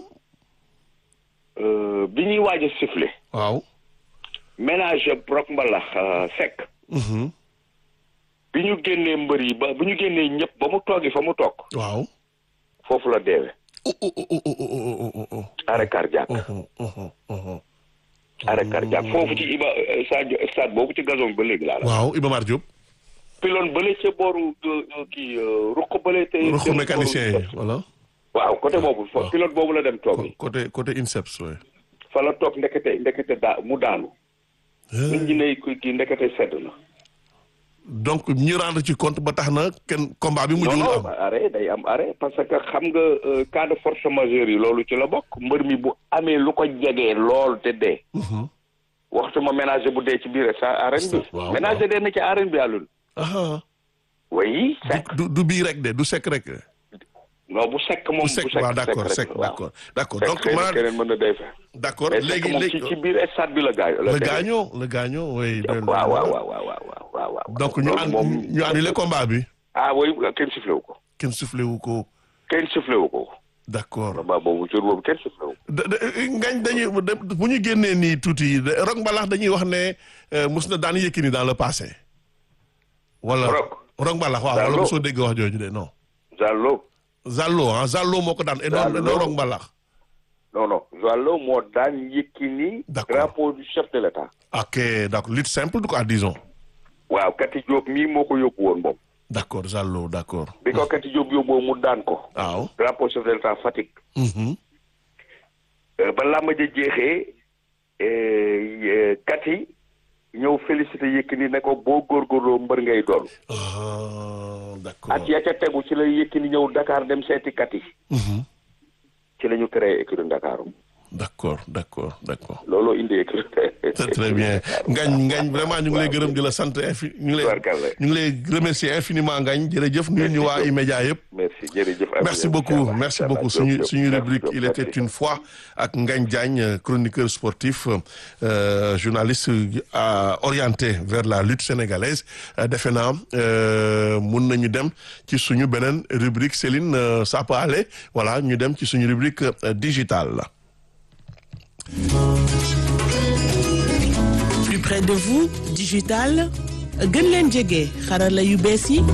Euh, bi ñuy waaj a sifflé waaw ménage Rock Mbalax euh, Seck mhm bi ñu génnee mbër yi ba bi ñu génnee ñëpp ba mu toogi fa mu toog waaw foofu la deewe oh oh oh oh oh oh oh oh arrêt cardiaque oh oh oh oh arrêt cardiaque foofu ci Iba euh, Sadio stade boobu ci gazon bi ba léegi laa la waaw Iba Mar Diop piloon bële ca booru euh, euh, kii euh, ruq bële te ruxu te- mécanicien yi voilà waaw côté boobu fa waaw. pilote boobu la dem toog côté côté INSEPS ouais. fa la toog ndekete ndekete daa mu daanu nit ñi ne kii kii ndekete sedd na donc ñu rendre ci compte ba tax na kenn combat bi non mujjul non am arrêt day am arrêt parce que xam nga euh, cas de force majeure yi loolu ci la bokk mbër mi bu amee lu ko jegee lool te dee Mhm. waxtu ma ménager bu dee ci biir sa arène bi waaw, ménager dee na ci arène bi àllun aha oui sekk du du bii rek de du sekk rek de. non bu sekk moom bu sekk waaw d'accord sekk d'accord d'accord donc donc xëy na maanaam keneen mën na day fa d'accord mais léegi sekk moom ci léegi ci biir stade bi la gaañoo le gaañoo le gaañoo oui waaw waaw waaw waaw waaw waaw waaw waaw donc ñu loolu an moom ñu annulé combat bi ah oui kenn sifflé wu ko kenn soufflé wu ko kenn sifflé wu ko d'accord combat boobu jour boobu kenn sifflé wu ko da- da- ngañ dañuy de- bu ñu génnee nii tuuti de- Rock Mbalax dañuy wax ne euh, mus na daan Yékini dans le passé wala Rock? Rock Mbalax waaw wala Zallo? mosoo dégg wax jooju de non Zallo Zallo ah Zallo moo ko daan et non Zallo. non Rock Mbalax non non Zallo moo daan Yékini D'accord. drapeau du chef de l'état ok d'accord lutte simple quoi disons waaw Kati Diop mii moo ko yóbbu woon moom d'accord Zallo d'accord bi ko Kati Diop yóbboo mu daan ko waaw drapeau chef de l'état Fatick mhm Euh, ba làmb ja jeexee euh, Kati ñëw félicité Yékini ne ko boo góorgóorloo mbër ngay doon ah d'accord at ya ca tegu ci la Yékini ñëw Dakar dem seeti Kati mhm ci la ñu créé écurie Dakar d'accord d'accord d'accord looloo indi écurie c'est très bien ngañ ngañ vraiment ñu ngi lay gërëm di la sant infi ñu ngi lay Tubarkalla. ñu ngi lay remercier infiniment ngañ jërëjëf nuyu ñu waa E-Média yëpp merci jërëjëf merci beaucoup merci beaucoup suñu suñu rubrique il était une fois ak Ngagne Diagne euh, chroniqueur sportif euh, journaliste euh, orienté vers la lutte sénégalaise Euh, defe naa euh, mun nañu dem ci suñu beneen rubrique Céline euh, ça peut aller voilà ñu dem ci suñu rubrique euh, digitale la plus près de vous digital gën leen jege xarala yu bees yi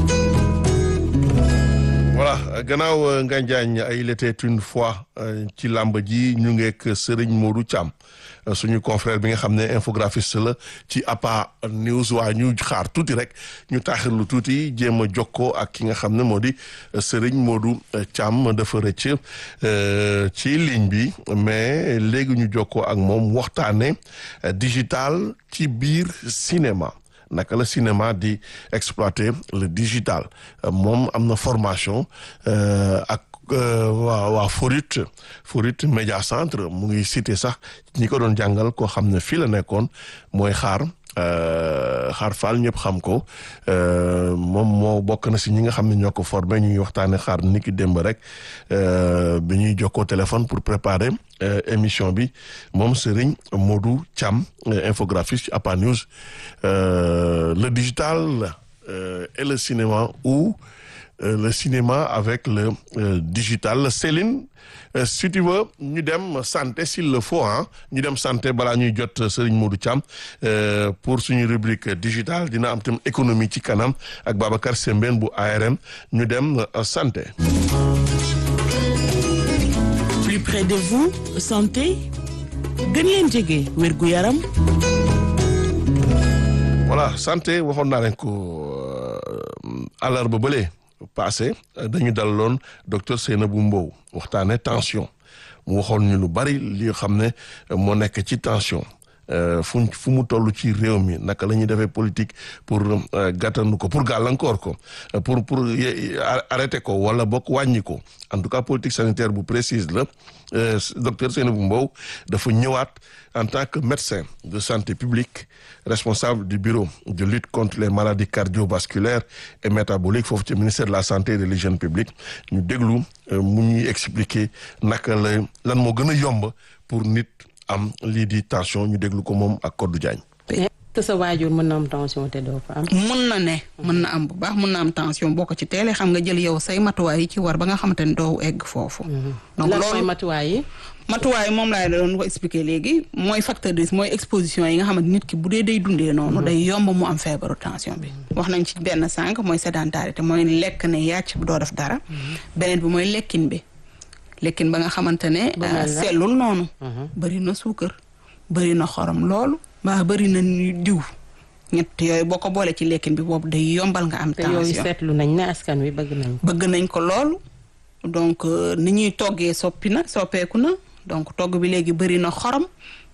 voilà gannaaw Ngagne Diagne ay il était une fois ci làmb ji ñu ngeek Serigne Modou Thiam suñu confrère bi nga xam ne infographiste la ci APA News waa ñu xaar tuuti rek ñu taaxirlu tuuti jéem a jokkoo ak ki nga xam ne moo di Serigne Modou Thiam dafa rëcc ci ligne bi mais léegi ñu jokkoo ak moom waxtaane digital ci biir cinéma naka la cinéma di exploiter le digital moom am na formation ak waa waa Forit Forit Média Centre mu ngi cité sax ñi ko doon jàngal koo xam ne fii la nekkoon mooy xaar xaar Fall ñëpp xam ko moom moo bokk na si ñi nga xam ne ñoo ko formé ñu ngi waxtaane xaar ni ki démb rek bi ñuy jokkoo téléphone pour préparer émission bi moom Serigne Modou Thiam infographiste ci APA News le digital et le cinéma ou le cinéma avec le digital Céline si tu veux ñu dem santé s'il le faut ah ñu dem santé balaa ñuy jot Serigne Modou Thiam pour suñu rubrique digital dina am tam économie ci kanam ak Babacar Sembène bu ARM ñu dem santé. plus près de vous santé gën leen jege wérgu yaram. voilà santé waxoon naa leen ko àllarba bële. passé dañu dalaloon docteur Seynabou Mbow waxtaane tension mu waxoon ñu lu bari li xam ne moo nekk ci tension fu fu mu toll ci réew mi naka la ñuy defee politique pour gàttandu ko pour gàllankoor ko pour pour arrêter ko wala bokk wàññi ko en tout cas politique sanitaire bu précise la docteur Seynabou Mbow dafa ñëwaat en tant que médecin de santé publique responsable du bureau de lutte contre les maladies cardiovasculaires et métaboliques foofu ci ministère de la santé et de l'hygiène publique ñu déglu mu ñuy expliquer naka la lan moo gën a yomb pour nit am lii di tension ñu déglu ko moom ak Codou Diagne. te sa waajur mën na am tension te doo ko am. mën na ne mën na am bu baax mën na am tension boo ko ci teelee xam nga jël yow say matuwaay yi ci war ba nga xamante ne doo egg foofu. donc loolu mooy matuwaay yi. matuwaay moom laa doon ko expliquer léegi mooy facteur de risque mooy exposition yi nga xamante nit ki bu dee day dundee noonu. day yomb mu am feebaru tension bi. wax nañ ci benn sànq mooy sédentarité mooy lekk ne yàcc doo def dara. beneen bi mooy lekkin bi. lekkin ba nga xamante ne. sellul noonu. bëri na suukar bëri na xorom loolu. mbaa bëri na diw. ñett yooyu boo ko boole ci lekkin bi boobu day yombal nga am. tension te yooyu seetlu nañ ne askan wi bëgg nañ ko. bëgg nañ ko loolu. donc ni ñuy toggee soppi na soppeeku na donc togg bi léegi bëri na xorom.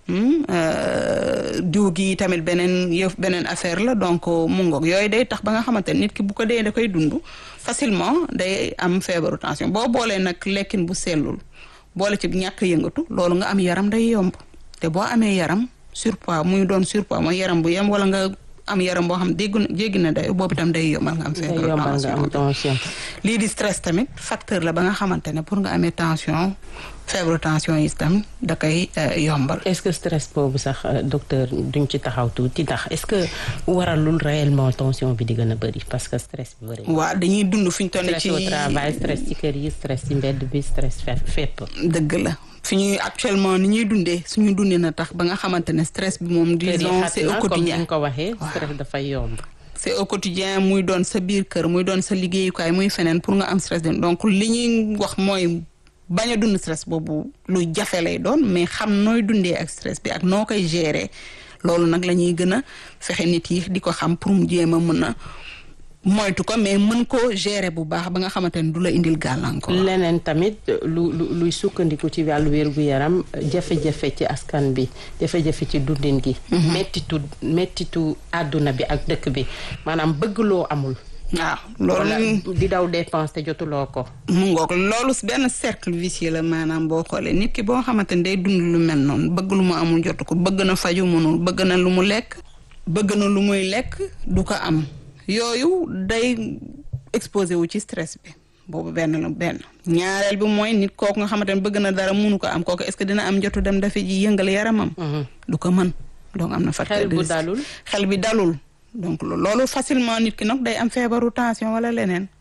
diw gi tamit beneen yëf beneen affaire la donc mu ngoog yooyu day tax ba nga xamante ne nit ki bu ko dee da koy dund facilement day am feebaru tension boo boolee nag lekkin bu sellul boole ci ñàkk yëngatu loolu nga am yaram day yomb te boo amee yaram surpoids muy doon surpoids mooy yaram bu yem wala nga am yaram boo xam déggu jéggi na day boobu itam day yombal nga am feebaru tension lii di stress tamit facteur la ba nga xamante ne pour nga amee tension feebaru tension yi itam da koy yombal. est-ce que stress boobu sax docteur duñ ci taxaw tuuti ndax est-ce que waralul réellement tension bi di gën a bëri parce que stress bi bëri. waaw dañuy dund fi ñu toll ci stress au travail stress ci kër yi stress ci mbedd bi stress fépp. dëgg la. fi ñuy actuellement ni ñuy dundee suñu dundee na tax ba nga xamante ne stress bi moom disons c'est au quotidien comme ni nga ko waxee stress dafay yomb c'est au quotidien muy doon sa biir kër muy doon sa liggéeyukaay muy feneen pour nga am stress de donc li ñuy wax mooy bañ a dund stress boobu lu jafe lay doon mais xam nooy dundee ak stress bi ak noo koy gérer loolu nag la ñuy gën a fexe nit yi di ko xam pour mu jéem a mën a moytu ko mais mën koo gérer bu baax ba nga xamante ne du la indil gàllankoor. leneen tamit lu lu luy sukkandiku ci wàllu wérgu yaram jafe-jafe ci askan bi jafe-jafe ci dundin gi. mettitu mettitu àdduna bi ak dëkk bi maanaam bëgg loo amul. waaw loolu di daw dépense te jotuloo ko. mu ngoog loolu benn cercle vicieux la maanaam boo xoolee nit ki boo xamante ne day dund lu mel noonu bëgg lu mu amul jotu ko bëgg na faju mënul bëgg na lu mu lekk bëgg na lu muy lekk du ko am. yooyu day exposé wu ci stress bi boobu benn la benn ñaareel bi mooy nit kooku nga xamante ne bëgg na dara munu ko am kooku est-ce que dina am jotu dem dafa ji yëngal yaramam. du ko mën donc am na facteur de xel bu dalul xel bi dalul donc loolu facilement nit ki nag day am feebaru tension wala leneen.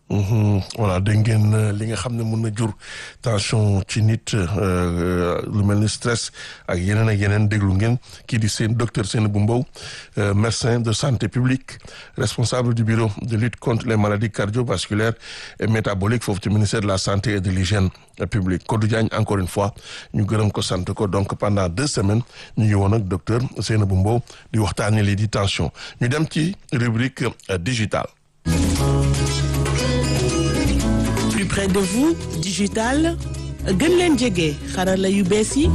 voilà dégg ngeen li nga xam ne mën na jur tension ci nit lu mel ni stress ak yeneen ak yeneen déglu ngeen kii di seen docteur Seynabou Mbow médecin de santé publique responsable du bureau de lutte contre les maladies cardiovasculaires et métaboliques foofu ci ministère de la santé et de l'hygiène publique Kodou Diagne encore une fois ñu gërëm ko sant ko donc pendant deux semaines ñu ngi woon ak docteur Seynabou Mbow di waxtaanee lii di tension ñu dem ci rubrique digitale plus près de vous digital gën leen jege xarala yu bees yi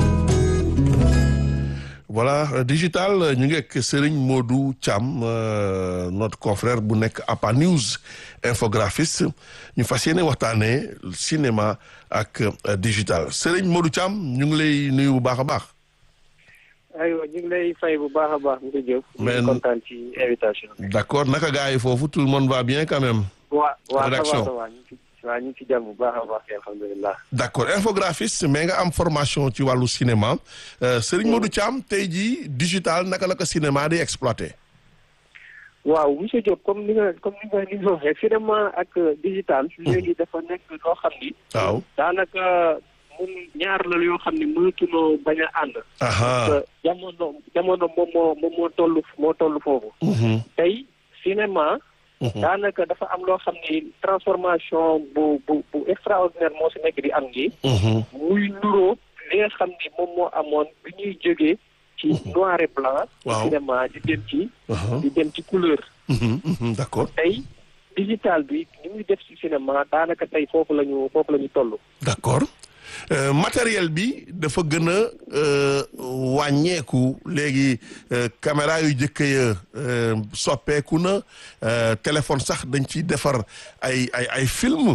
voilà digital ñu ngi ak Serigne Modou Thiam notre confrère bu nekk APA News infographiste ñu fas yéene waxtaanee cinéma ak digital Serigne Modou Thiam ñu ngi lay nuyu bu baax a baax. aywa ñu ngi lay fay bu baax a baax monsieur Diop. mais ñu kontaan ci invitation d' accord naka gars yi foofu tout le monde va bien quand même. waa waa rédaction ça va ñu ngi ci waa ñu ngi ci jàmm bu baax a baax alhamdulilah. d' accord infographiste mais nga am formation ci wàllu cinéma Serigne Modou Thiam tey jii digital naka la ko cinéma di exploité. waaw monsieur Diop comme ni nga comme ni nga ni nga waxee cinéma ak digital. léegi dafa nekk loo xam ni. waaw daanaka mun ñaar la yoo xam ni mënatuloo bañ a ànd. parce que jamono jamono moom moo moom moo toll moo toll foofu. tey cinéma. daanaka dafa am loo xam ni transformation bu bu bu extraordinaire moo si nekk di am nii. muy nuroo li nga xam ni moom moo amoon bi ñuy jógee ci noir et blanc. waaw cinéma di dem ci. di dem ci couleur. d' accord tey digital bi ni muy def ci cinéma daanaka tey foofu la ñu foofu la ñu toll. d' accord matériel bi dafa gën a wàññeeku léegi caméra yu jëkk ya soppeeku na téléphone sax dañ ciy defar ay ay ay film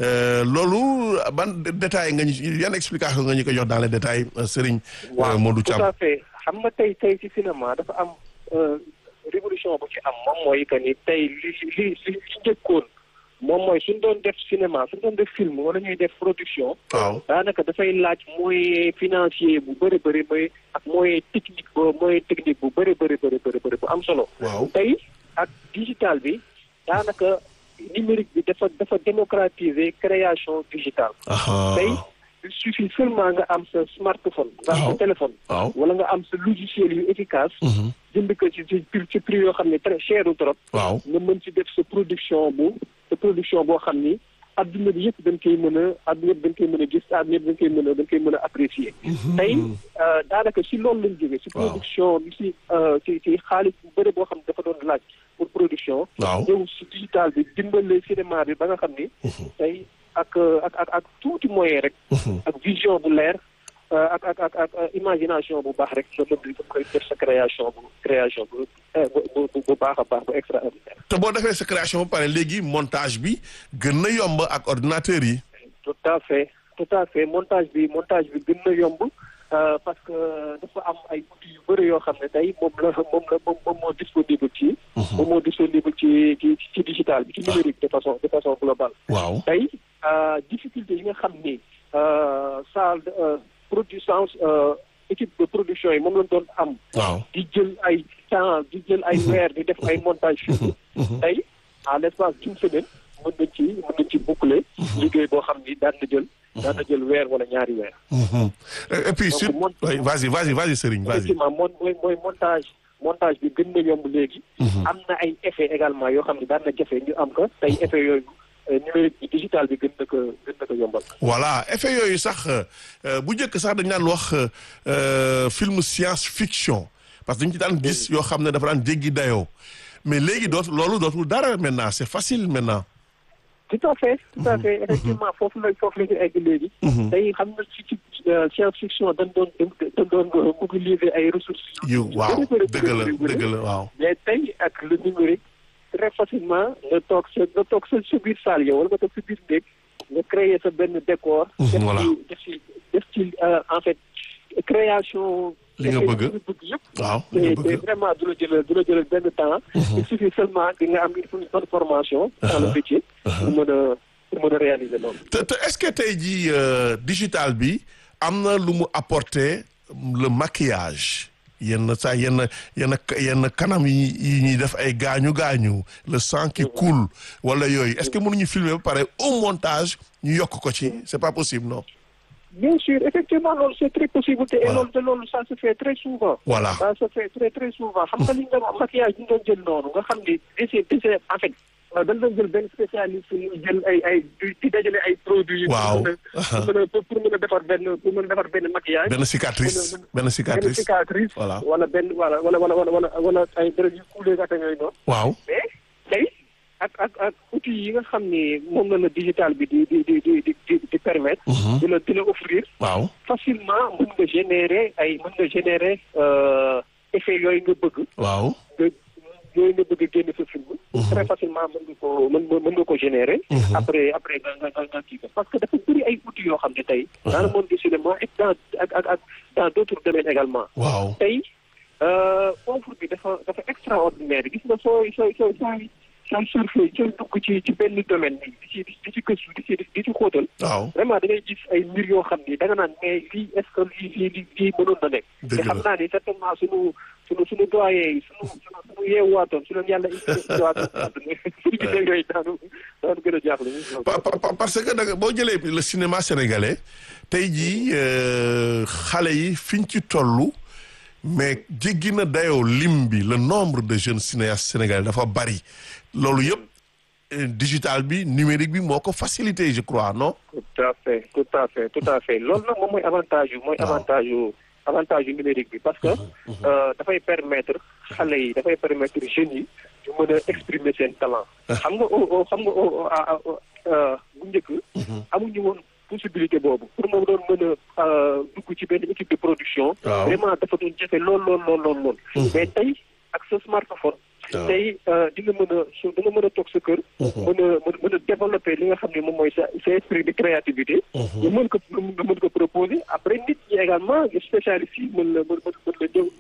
loolu ban détail nga ñu yan explication nga ñu ko jox dans les détails Serigne Modou Thiam tout à fait xam nga tey tey ci cinéma dafa am révolution bu ci am moom mooy que ni tey li li li li njëkkoon moom mooy suñ doon def cinéma suñ doon def film wala ñuy def production. waaw daanaka dafay laaj moyen financier bu bëri bëri mooy ak moyen technique ba moyen technique bu bëri bëri bëri bëri bëri bu am solo. waaw tey ak digital bi daanaka numérique bi dafa dafa démocratiser création digitale. tey il suffit seulement nga am sa smartphone. nga am sa téléphone. waaw wala nga am sa logiciel yu efficace. jënd ko ci ci ci prix yoo xam ne très cher trop. waaw nga mën ci def sa production bu sa production boo xam ni adduna bi yëpp dañ koy mën a adduna bi dañ koy mën a gis adduna bi dañ koy mën a dañ koy mën a apprécier. tey daanaka si loolu lañ jógee. si production bi si ci ci xaalis bu bëri boo xam ne dafa doon laaj pour production. waaw ñëw si digital bi dimbale cinéma bi ba nga xam ni. tey ak ak ak ak tuuti moyen rek. ak vision bu leer. ak ak ak ak imagination bu baax rek nga mën di koy def sa création bu création bu bu bu baax a baax bu extraordinaire. te boo defee sa création ba pare léegi montage bi gën na yomb ak ordinateur yi. tout à fait tout à fait montage bi montage bi gën na yomb parce que dafa am ay outils yu bëri yoo xam ne tey moom la moom la moom moom moo disponible ci. moom moo disponible ci ci ci digital bi ci numérique de façon de façon globale. waaw tey difficulté yi nga xam ni salle de production équipe de production yi moom lañ doon am. waaw di jël ay temps di jël ay weer di def ay montage film tey à l' espace d'une semaine mën nañ ci mën nañ ci boucler. liggéey boo xam ni daan na jël. daan na jël weer wala ñaari weer. et puis sur oui vas-y vas-y vas-y Serigne vas-y. effectivement moom mooy mooy montage montage bi gën na yomb léegi. am na ay effet également yoo xam ne daan na jafe ñu am ko tey effet yooyu. numérique bi digital bi gën na ko gën na ko yombal. voilà effet yooyu sax bu njëkk sax dañu daan wax film science fiction parce que dañu ci daan gis yoo xam ne dafa daan jéggi dayoo mais léegi dootu loolu dootul dara maintenant c'est facile maintenant. tout à fait tout à fait effectivement foofu la foofu la ñu egg léegi. tey xam nga ci ci science fiction dañ doon dañ doon mobiliser ay ressources. yu waaw dëgg la dëgg la waaw. mais tey ak le numérique. très facilement nga toog sa nga toog sa sa biir salle yow wala nga toog sa biir néeg nga créer sa benn décor. voilà def ci def ci en fait création. li nga bëgg yëpp. waaw li nga bëgg te vraiment du la jëlal du la jëlal benn temps. il suffit seulement que nga am une bonne formation. dans le métier. pour mën a pour mën a réaliser loolu. te te est-ce que tey jii digital bi am na lu mu apporter le maquillage yenn saa yenn yenn yenn kanam yi yi ñuy def ay gaañu gaañu le sang qui coule wala yooyu est-ce que mënuñu filmer ba pare au montage ñu yokk ko ci c'est pas possible non. bien sûr effectivement loolu c'est très possible te loolu te loolu ça se fait très souvent. voilà ça se fait très très souvent xam nga li nga doon maquillage ñu doon jël noonu nga xam ni dese dese en fait. dañ doon jël benn spécialiste ñu jël ay ay di dajale ay produits. waaw pour mën a pour mën a defar benn pour mën a defar benn maquillage. benn cicatrice benn cicatrice benn cicatrice. voilà wala benn wala wala wala wala wala ay dërëb yu kuulee ak yooyu noonu. waaw mais tey ak ak ak outils yi nga xam ni moom la la digital bi di di di di di di permettre. di la di la offrir. waaw facilement mën nga générer ay mën nga générer effet yooyu nga bëgg. waaw. yooyu nga bëgg a génne sa film. très facilement mën nga ko mën mën nga ko générer. après après nga nga nga kii ko parce que dafa bëri ay outils yoo xam ne tey. dans le monde du cinéma et dans ak ak ak dans d' autres domaines également. waaw tey offre bi dafa dafa extraordinaire gis nga sooy sooy sooy sooy sooy surfer sooy dugg ci ci benn domaine bi di ci di ci gëstu di ci di ci xóotal. waaw vraiment da ngay gis ay mbir yoo xam ni da nga naan mais lii est ce que lii lii lii mënoon na nekk. dëgg la te xam naa ni certainement sunu sunu sunu doyen yi sunu sunu sunu yeewaatoon su leen yàlla indiwaatoon suñu gisee yooyu daanu daanu gën a jaaxle. parce que da nga boo jëlee le cinéma sénégalais tey jii xale yi fiñ ci tollu mais jéggi na dayoo lim bi le nombre de jeunes cinéastes sénégalais dafa bari loolu yëpp digital bi numérique bi moo ko facilité je crois non. tout à fait tout à fait tout à fait loolu nag moom mooy avantage yu mooy avantage yu avantage yu numérique bi parce que dafay permettre xale yi dafay permettre jeunes yi ñu mën a exprimer seen talent. xam nga xam nga bu njëkk. amuñu woon possibilité boobu pour moom doon mën a dugg ci benn équipe de production. vraiment dafa doon jafe lool lool lool lool lool. mais tey ak sa smartphone. tey di nga mën a su da nga mën a toog sa kër. mën a mën a développer li nga xam ne moom mooy sa sa esprit de créativité. nga mën ko nga mën ko proposer après nit ñi également spécialistes yi mën la mën mën la ñëw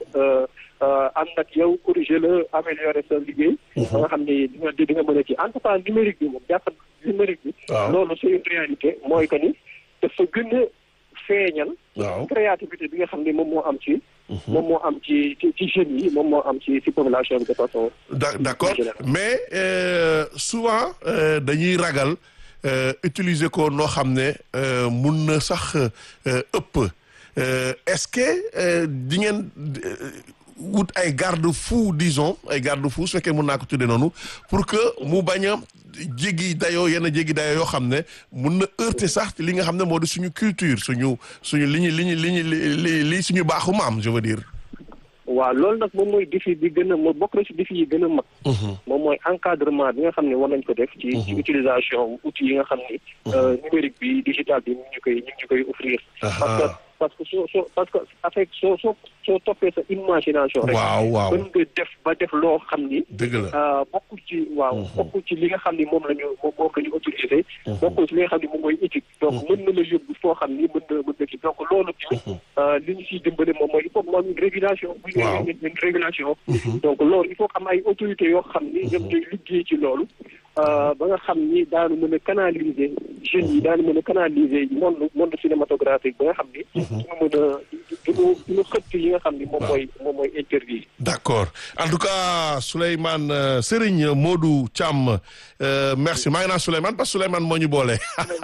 ànd ak yow corriger la améliorer sa liggéey. ba nga xam ne di nga di nga mën a ci en tout cas numérique bi moom jàpp numérique bi. loolu c'est une réalité mooy que ni dafa gën a feeñal. créativité bi nga xam ne moom moo am ci. moom moo am ci ci ci jeunes yi moom moo am ci ci population bi de façon. d'accord mais souvent dañuy ragal utiliser ko noo xam ne mun na sax ëpp est-ce que di ngeen wut ay garde-fou disons ay garde-fou su fekkee mun naa ko tuddee noonu pour que mu bañ a jéggi dayoo yenn jéggi dayoo yoo xam ne mun na heurter sax li nga xam ne moo di suñu culture suñu suñu li ñu li ñu li ñu li li suñu baaxu maam je veux dire. waaw loolu nag moom mooy défi bi gën a moo bokk na ci défi yi gën a mag. moom mooy encadrement bi nga xam ne war nañ ko def. ci ci utilisation outils yi nga xam ni. numérique bi digital bi ñu ngi koy ñu ngi koy offrir. parce que parce que soo soo parce que avec soo soo soo toppee sa imagination. rek waaw waaw mën nga def ba def loo xam ni. dëgg la bokkul ci waaw. bokkul ci li nga xam ni moom la ñu moom moom la ñu autorisé. bokkul ci li nga xam ni moom mooy éthique. donc mën na la yóbbu foo xam ni mën na mën na ci donc loolu tamit. li ñu siy dimbale moom mooy il faut que une régulation. waaw une régulation. donc loolu il faut que am ay autorités yoo xam ni ñoom ñooy liggéey ci loolu. ba nga xam ni daanu mën a canaliser jeunes yi daanu mën a canaliser monde monde cinématographique ba nga xam ni. duñu mën a duñu duñu xëtt yi nga xam ni moom mooy moom mooy interdit. d'accord en tout cas Souleymane Serigne Modou Thiam merci maa ngi naan Souleymane parce que Souleymane moo ñu boole.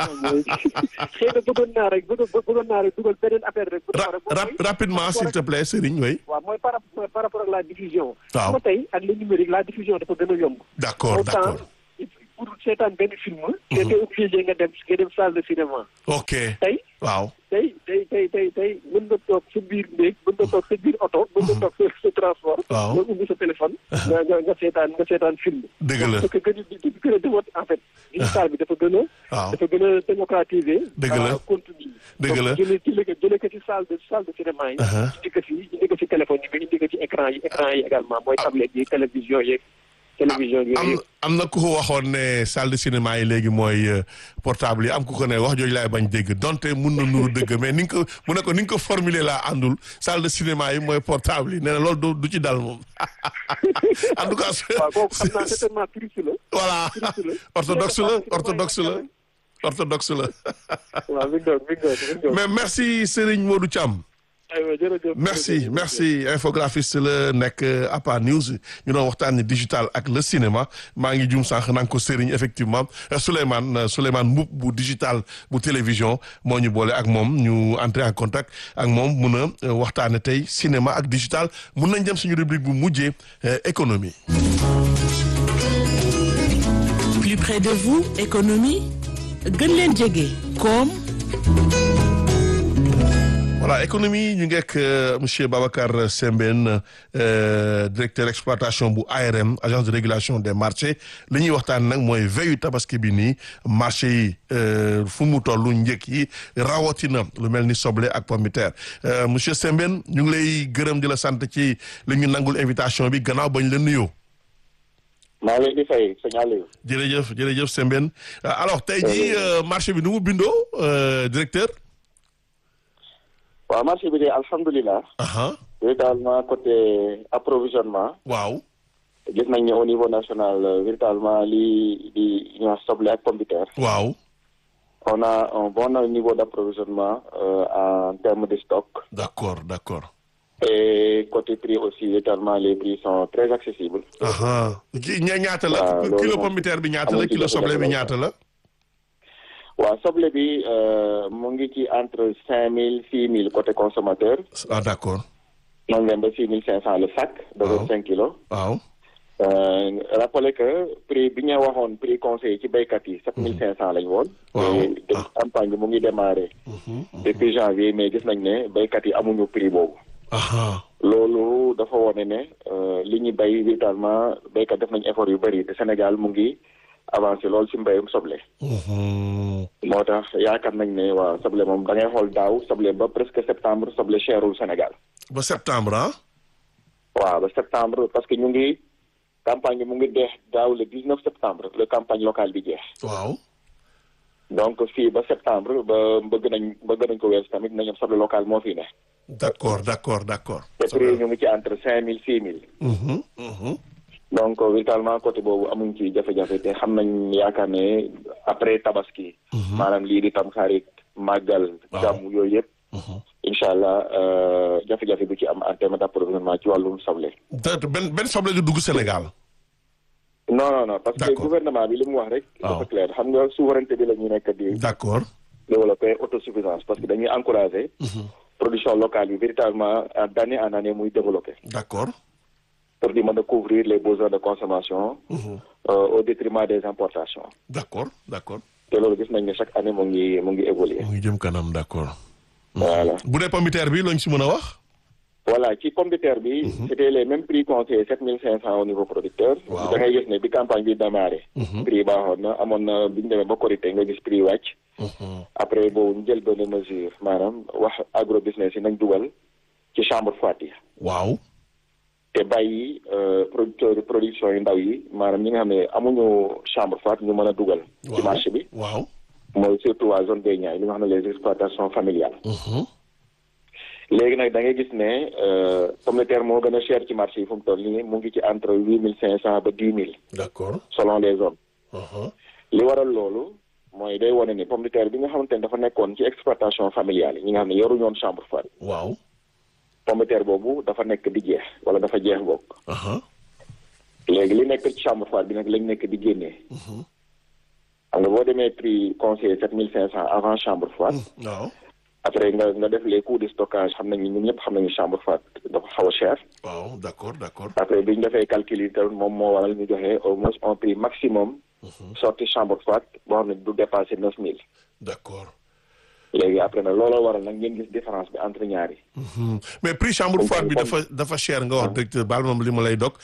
xëy na bëggoon naa rek bëggoon naa rek dugal beneen affaire rek. rapidement s'il te plaît Serigne oui. waaw mooy par par rapport ak la diffusion. waaw xam tey ak le numérique la diffusion dafa gën a yomb. d'accord d'accord. pour seetaan benn film. te te obligé nga dem nga dem salle de cinéma. ok tey. waaw. tey tey tey tey tey mën nga toog sa biir néeg mën nga toog sa biir oto. mën nga toog sa sa transport. waaw nga ubbi sa téléphone. nga nga nga seetaan nga seetaan film. dëgg la parce que gën a gën a demoon en fait. digital bi dafa gën a. waaw dafa gën a démocratiser. dëgg la contenu dëgg la donc jëlee jëlee ko jëlee ko ci salle de salle de cinéma yi. indi ko ci indi ko ci téléphone yi mais indi ko ci écran yi écran yi également mooy tablette yi télévision yeeg. télévision yi am am na ku ko waxoon ne salle de cinéma yi léegi mooy portable yi am ku ko ne wax jooju laay bañ dégg donte mun na nuru dëgg mais ni nga ko mu ne ko ni nga ko formuler laa àndul salle de cinéma yi mooy portable yi nee na loolu du ci dal moom en tout cas. waaw kooku xam naa certainement puriste la. voilà orthodoxe la orthodoxe la orthodoxe la. waaw mi ngi doon mi ngi doon mais merci Serigne Modou Thiam. aywa jërëjëf merci merci infographiste la nekk APA News ñu doon waxtaanee digital ak le cinéma maa ngi jum sànq naa ko Serigne effectivement Souleymane Souleymane Mboup bu digital bu télévision moo ñu boole ak moom ñu entrer en contact ak moom mun a waxtaane tey cinéma ak digital mun nañ jëm suñu rubrique bu mujjee économie. plus près de vous économie gën leen jege koom. voilà économie ñu ngeek monsieur Babacar Sembène directeur exploitation bu ARM agence de régulation des marchés li ñuy waxtaan nag mooy veyu tabaski bi nii marché yi fu mu toll njëkk yi rawatina lu mel ni soble ak pomme de terre monsieur Sembène ñu ngi lay gërëm di la sant ci li ñu nangul invitation bi gannaaw bañ la nuyoo. maa ngi leen di fay sëñ Aliou. jërëjëf jërëjëf Sembène alors tey jii marché bi nu mu bindoo directeur. waaw marché bi de alhamdulilah. véritablement côté approvisionnement. waaw. gis nañ ne au niveau national véritablement li di ñu wax soble ak pomme de terre. waaw. on a un bon niveau d' approvisionnement en termes de stock. d' accord d' accord. et côté prix aussi véritablement les prix sont très accessibles. ña ñaata la. kilo pomme de terre bi ñaata la kilo soble bi ñaata la. waaw soble bi mu ngi ci entre cinq mille six mille côté consommateur. ah d' accord. noonu leen ba six mille cinq cent le sac. de vingt cinq kilos. waaw. rappelé que prix bi ñu waxoon prix conseil ci béykat yi sept mille cinq cent lañ woon. waaw te campagne bi mu ngi démarré. depuis janvier mais gis nañ ne béykat yi amuñu prix boobu. loolu dafa wone ne li ñu béy véritablement béykat def nañ effort yu bëri te Sénégal mu ngi. avancé loolu ci mbéyum soble. moo tax yaakaar nañ ne waa soble moom da ngay xool daaw soble ba presque septembre soble cherul Sénégal. ba septembre ah. waaw ba septembre parce que ñu ngi campagne bi mu ngi deex daaw le dix neuf septembre le campagne locale bi jeex. waaw. donc fii ba septembre ba bëgg nañ bëgg nañ ko weesu tamit nañu soble local moo fi ne. d' accord d' accord d' accord. te prix ñu ngi ci entre cinq mille six mille. donc véritablement côté boobu amuñ ci jafe-jafe te xam nañ yaakaar ne après tabaski. maanaam lii di tam xarit màggal. gàmm yooyu yëpp. incha allah jafe-jafe bu ci am en terme d' approvisionnement ci wàllum soble. benn benn soble du dugg Sénégal. non non non parce que gouvernement bi li mu wax rek. dafa clair xam nga souveraineté bi la ñu nekk di. d' accord. développer autosuffisance parce que dañuy encourager. production locale bi véritablement d' année en année muy développé. d' accord. pour di mën a couvrir les besoins de consommation. au détriment des importations. d' accord d' accord. te loolu gis nañ ne chaque année mu ngi mu ngi évoluer. mu ngi jëm kanam d' accord. voilà bu dee pomme de terre bi lañ si mën a wax. voilà ci pomme de terre bi. c' était les mêmes prix conseillés sept mille cinq cent au niveau producteur. waaw da ngay gis ne bi campagne bi démarré. prix baaxoon na amoon na bi ñu demee ba korité nga gis prix wàcc. après boobu ñu jël benn mesure maanaam wax agro business yi nañ dugal ci chambre froide yi. waaw. te bàyyi producteur production yu ndaw yi maanaam ñi nga xam ne amuñu chambre froide ñu mën a dugal. ci marché bi. waaw. mooy surtout waa zone des Niayes li nga xam ne les exploitations familiales. léegi nag da ngay gis ne pomme de terre moo gën a cher ci marché yi fu mu toll nii mu ngi ci entre huit mille cinq cent ba dix mille. d' accord selon les zones. li waral loolu mooy day wane ni pomme de terre bi nga xamante ne dafa nekkoon ci exploitation familiale yi ñi nga xam ne yoruñu woon chambre froide. waaw. pomme de terre boobu dafa nekk di jeex wala dafa jeex bokk. léegi li nekk ci chambre froide bi nag lañ nekk di génnee. xam nga boo demee prix conseiller sept mille cinq cent avant chambre froide. waaw. après nga nga def les coûts de stockage xam nañu ñun ñëpp xam nañu chambre froide dafa xaw a cher. waaw d' accord d' accord. après bi ñu defee calcul yi tamit moom moo waral ñu joxe au moins un prix maximum. sorti chambre froide boo xam ne du dépasser neuf mille. d' accord. léegi après nag looloo waral nag ngeen gis différence bi entre ñaari. mais prix chambre froide bi dafa dafa cher nga wax directeur baal moom li ma lay dog.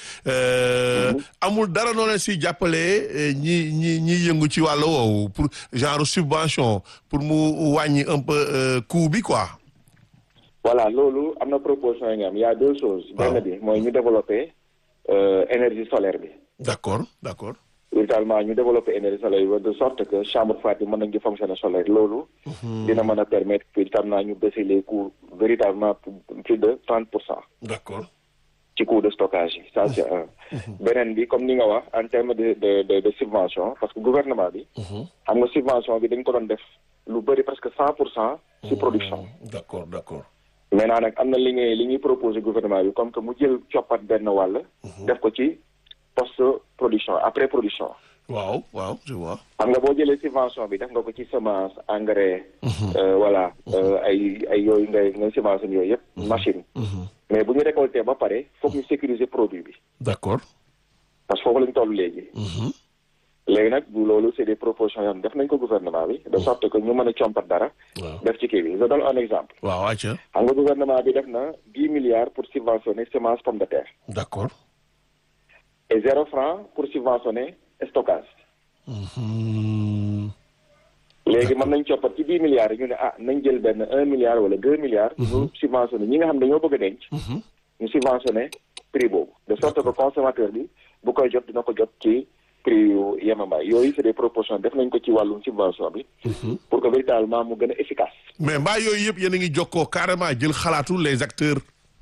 amul dara noo leen si jàppalee ñi ñi ñi yëngu ci wàll woowu pour genre subvention pour mu wàññi un peu coût bi quoi. voilà loolu am na proposition yi nga am y' a deux choses. benn bi mooy ñu développer énergie solaire bi. d' accord d' accord. véritablement ñu développer énergie solaire bi de sorte que chambre froide bi mën nañu di fonctionner solaire loolu. dina mën a permettre que tam naa ñu baisser les coûts véritablement plus de trente pour cent. d' accord. ci coût de stockage yi ça c' est un. beneen bi comme ni nga wax en terme de de de de subvention parce que gouvernement bi. xam nga subvention bi dañ ko doon def lu bëri presque cent pour cent. ci production. d' accord d' accord. maintenant nag am na li ngay li ñuy proposé gouvernement bi comme que mu jël coppat benn wàll. def ko ci post production après production. waaw waaw je vois. xam nga boo jëlee subvention bi def nga ko ci semence engrais. voilà ay ay yooyu ngay ngay semence yooyu yëpp. machine. mais bu ñu récolté ba pare foog ñu sécuriser produit bi. d'accord. parce que foofu la ñu toll léegi. léegi nag bu loolu c'est des propositions yoo xam def nañ ko gouvernement bi. de sorte que ñu mën a compat dara. def ci kii bi je donne un exemple. waaw ayca. xam nga gouvernement bi def na dix milliards pour subventionner semence pomme de terre. d'accord. et zéro franc pour subventionner stockage. léegi mën nañ coppat ci dix milliards yi ñu ne ah nañ jël benn un milliard wala deux milliards. ñu subventionné ñi nga xam ne dañoo bëgg a denc. ñu subventionné prix boobu. de sorte que consommateur bi bu koy jot dina ko jot ci prix yu yemambaay yooyu c'est des propositions def nañ ko ci wàllum subvention bi. pour que véritablement mu gën a efficace. mais mbaa yooyu yëpp yéen a ngi jokkoo carrément jël xalaatu les acteurs.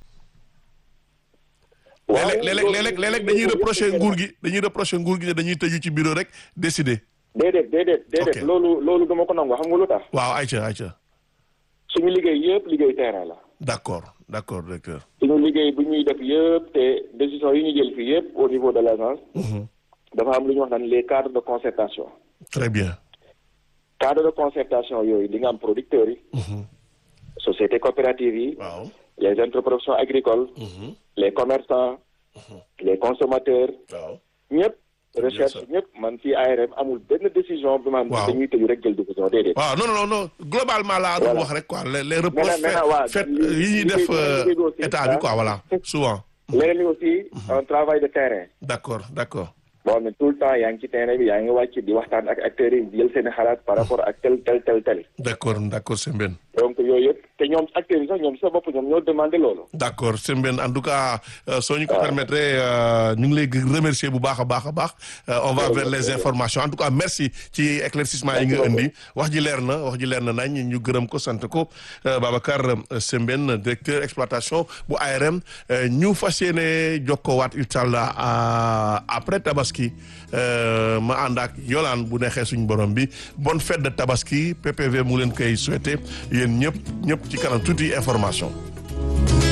waaw léeg-léeg léeg-léeg léeg-léeg dañuy reprocher nguur gi dañuy reprocher nguur gi ne dañuy tëju ci bureau rek décider. déedéet déedéet déedéet loolu loolu dama ko nangu xam nga lu tax. waaw ayca ayca. suñu liggéey yëpp liggéey terrain la. d'accord d'accord d'accord. suñu liggéey bu ñuy def yëpp te décision yi ñu jël fii yëpp au niveau de l'agence. dafa am lu ñuy wax naan les cadres de concertation. très bien. cadre de concertation yooyu di nga am producteurs yi. sociétés coopératives yi. waaw les interprofessions agricoles. les commerçants. les consommateurs. waaw ñëpp. recherche ñëpp man fii ARM amul benn décision bi man dañuy tëju rek jël décision déedéet. waaw non non non globalement laa doon wax rek quoi les les reproches fait yi ñuy def état bi quoi voilà souvent. leneen li aussi un travail de terrain. d'accord d'accord. boo xam ne tout le temps yaa ngi ci terrain bi yaa ngi wàcc di waxtaan ak acteurs yi jël seen xalaat par rapport ak tel tel tel tel. d'accord d'accord Sembène. donc yooyu yëpp te ñoom acteurs yi sax ñoom sa bopp ñoom ñoo demandé loolu. d'accord Sembène en tout cas soo ñu ko permettre ñu ngi lay remercier bu baax a baax a baax. on va vers les informations en tout cas merci ci éclaircissement yi nga indi wax ji leer na wax ji leer na nañ ñu gërëm ko sant ko Babacar Sembène directeur exploitation bu ARM ñu fas yéene jokkoowaat incha allah après tabaski. ma ànd ak yolaan bu neexee suñu borom bi bonne fête de tabaski PPV mu leen koy souhaiter yéen ñëpp ñëpp ci kanam tuuti information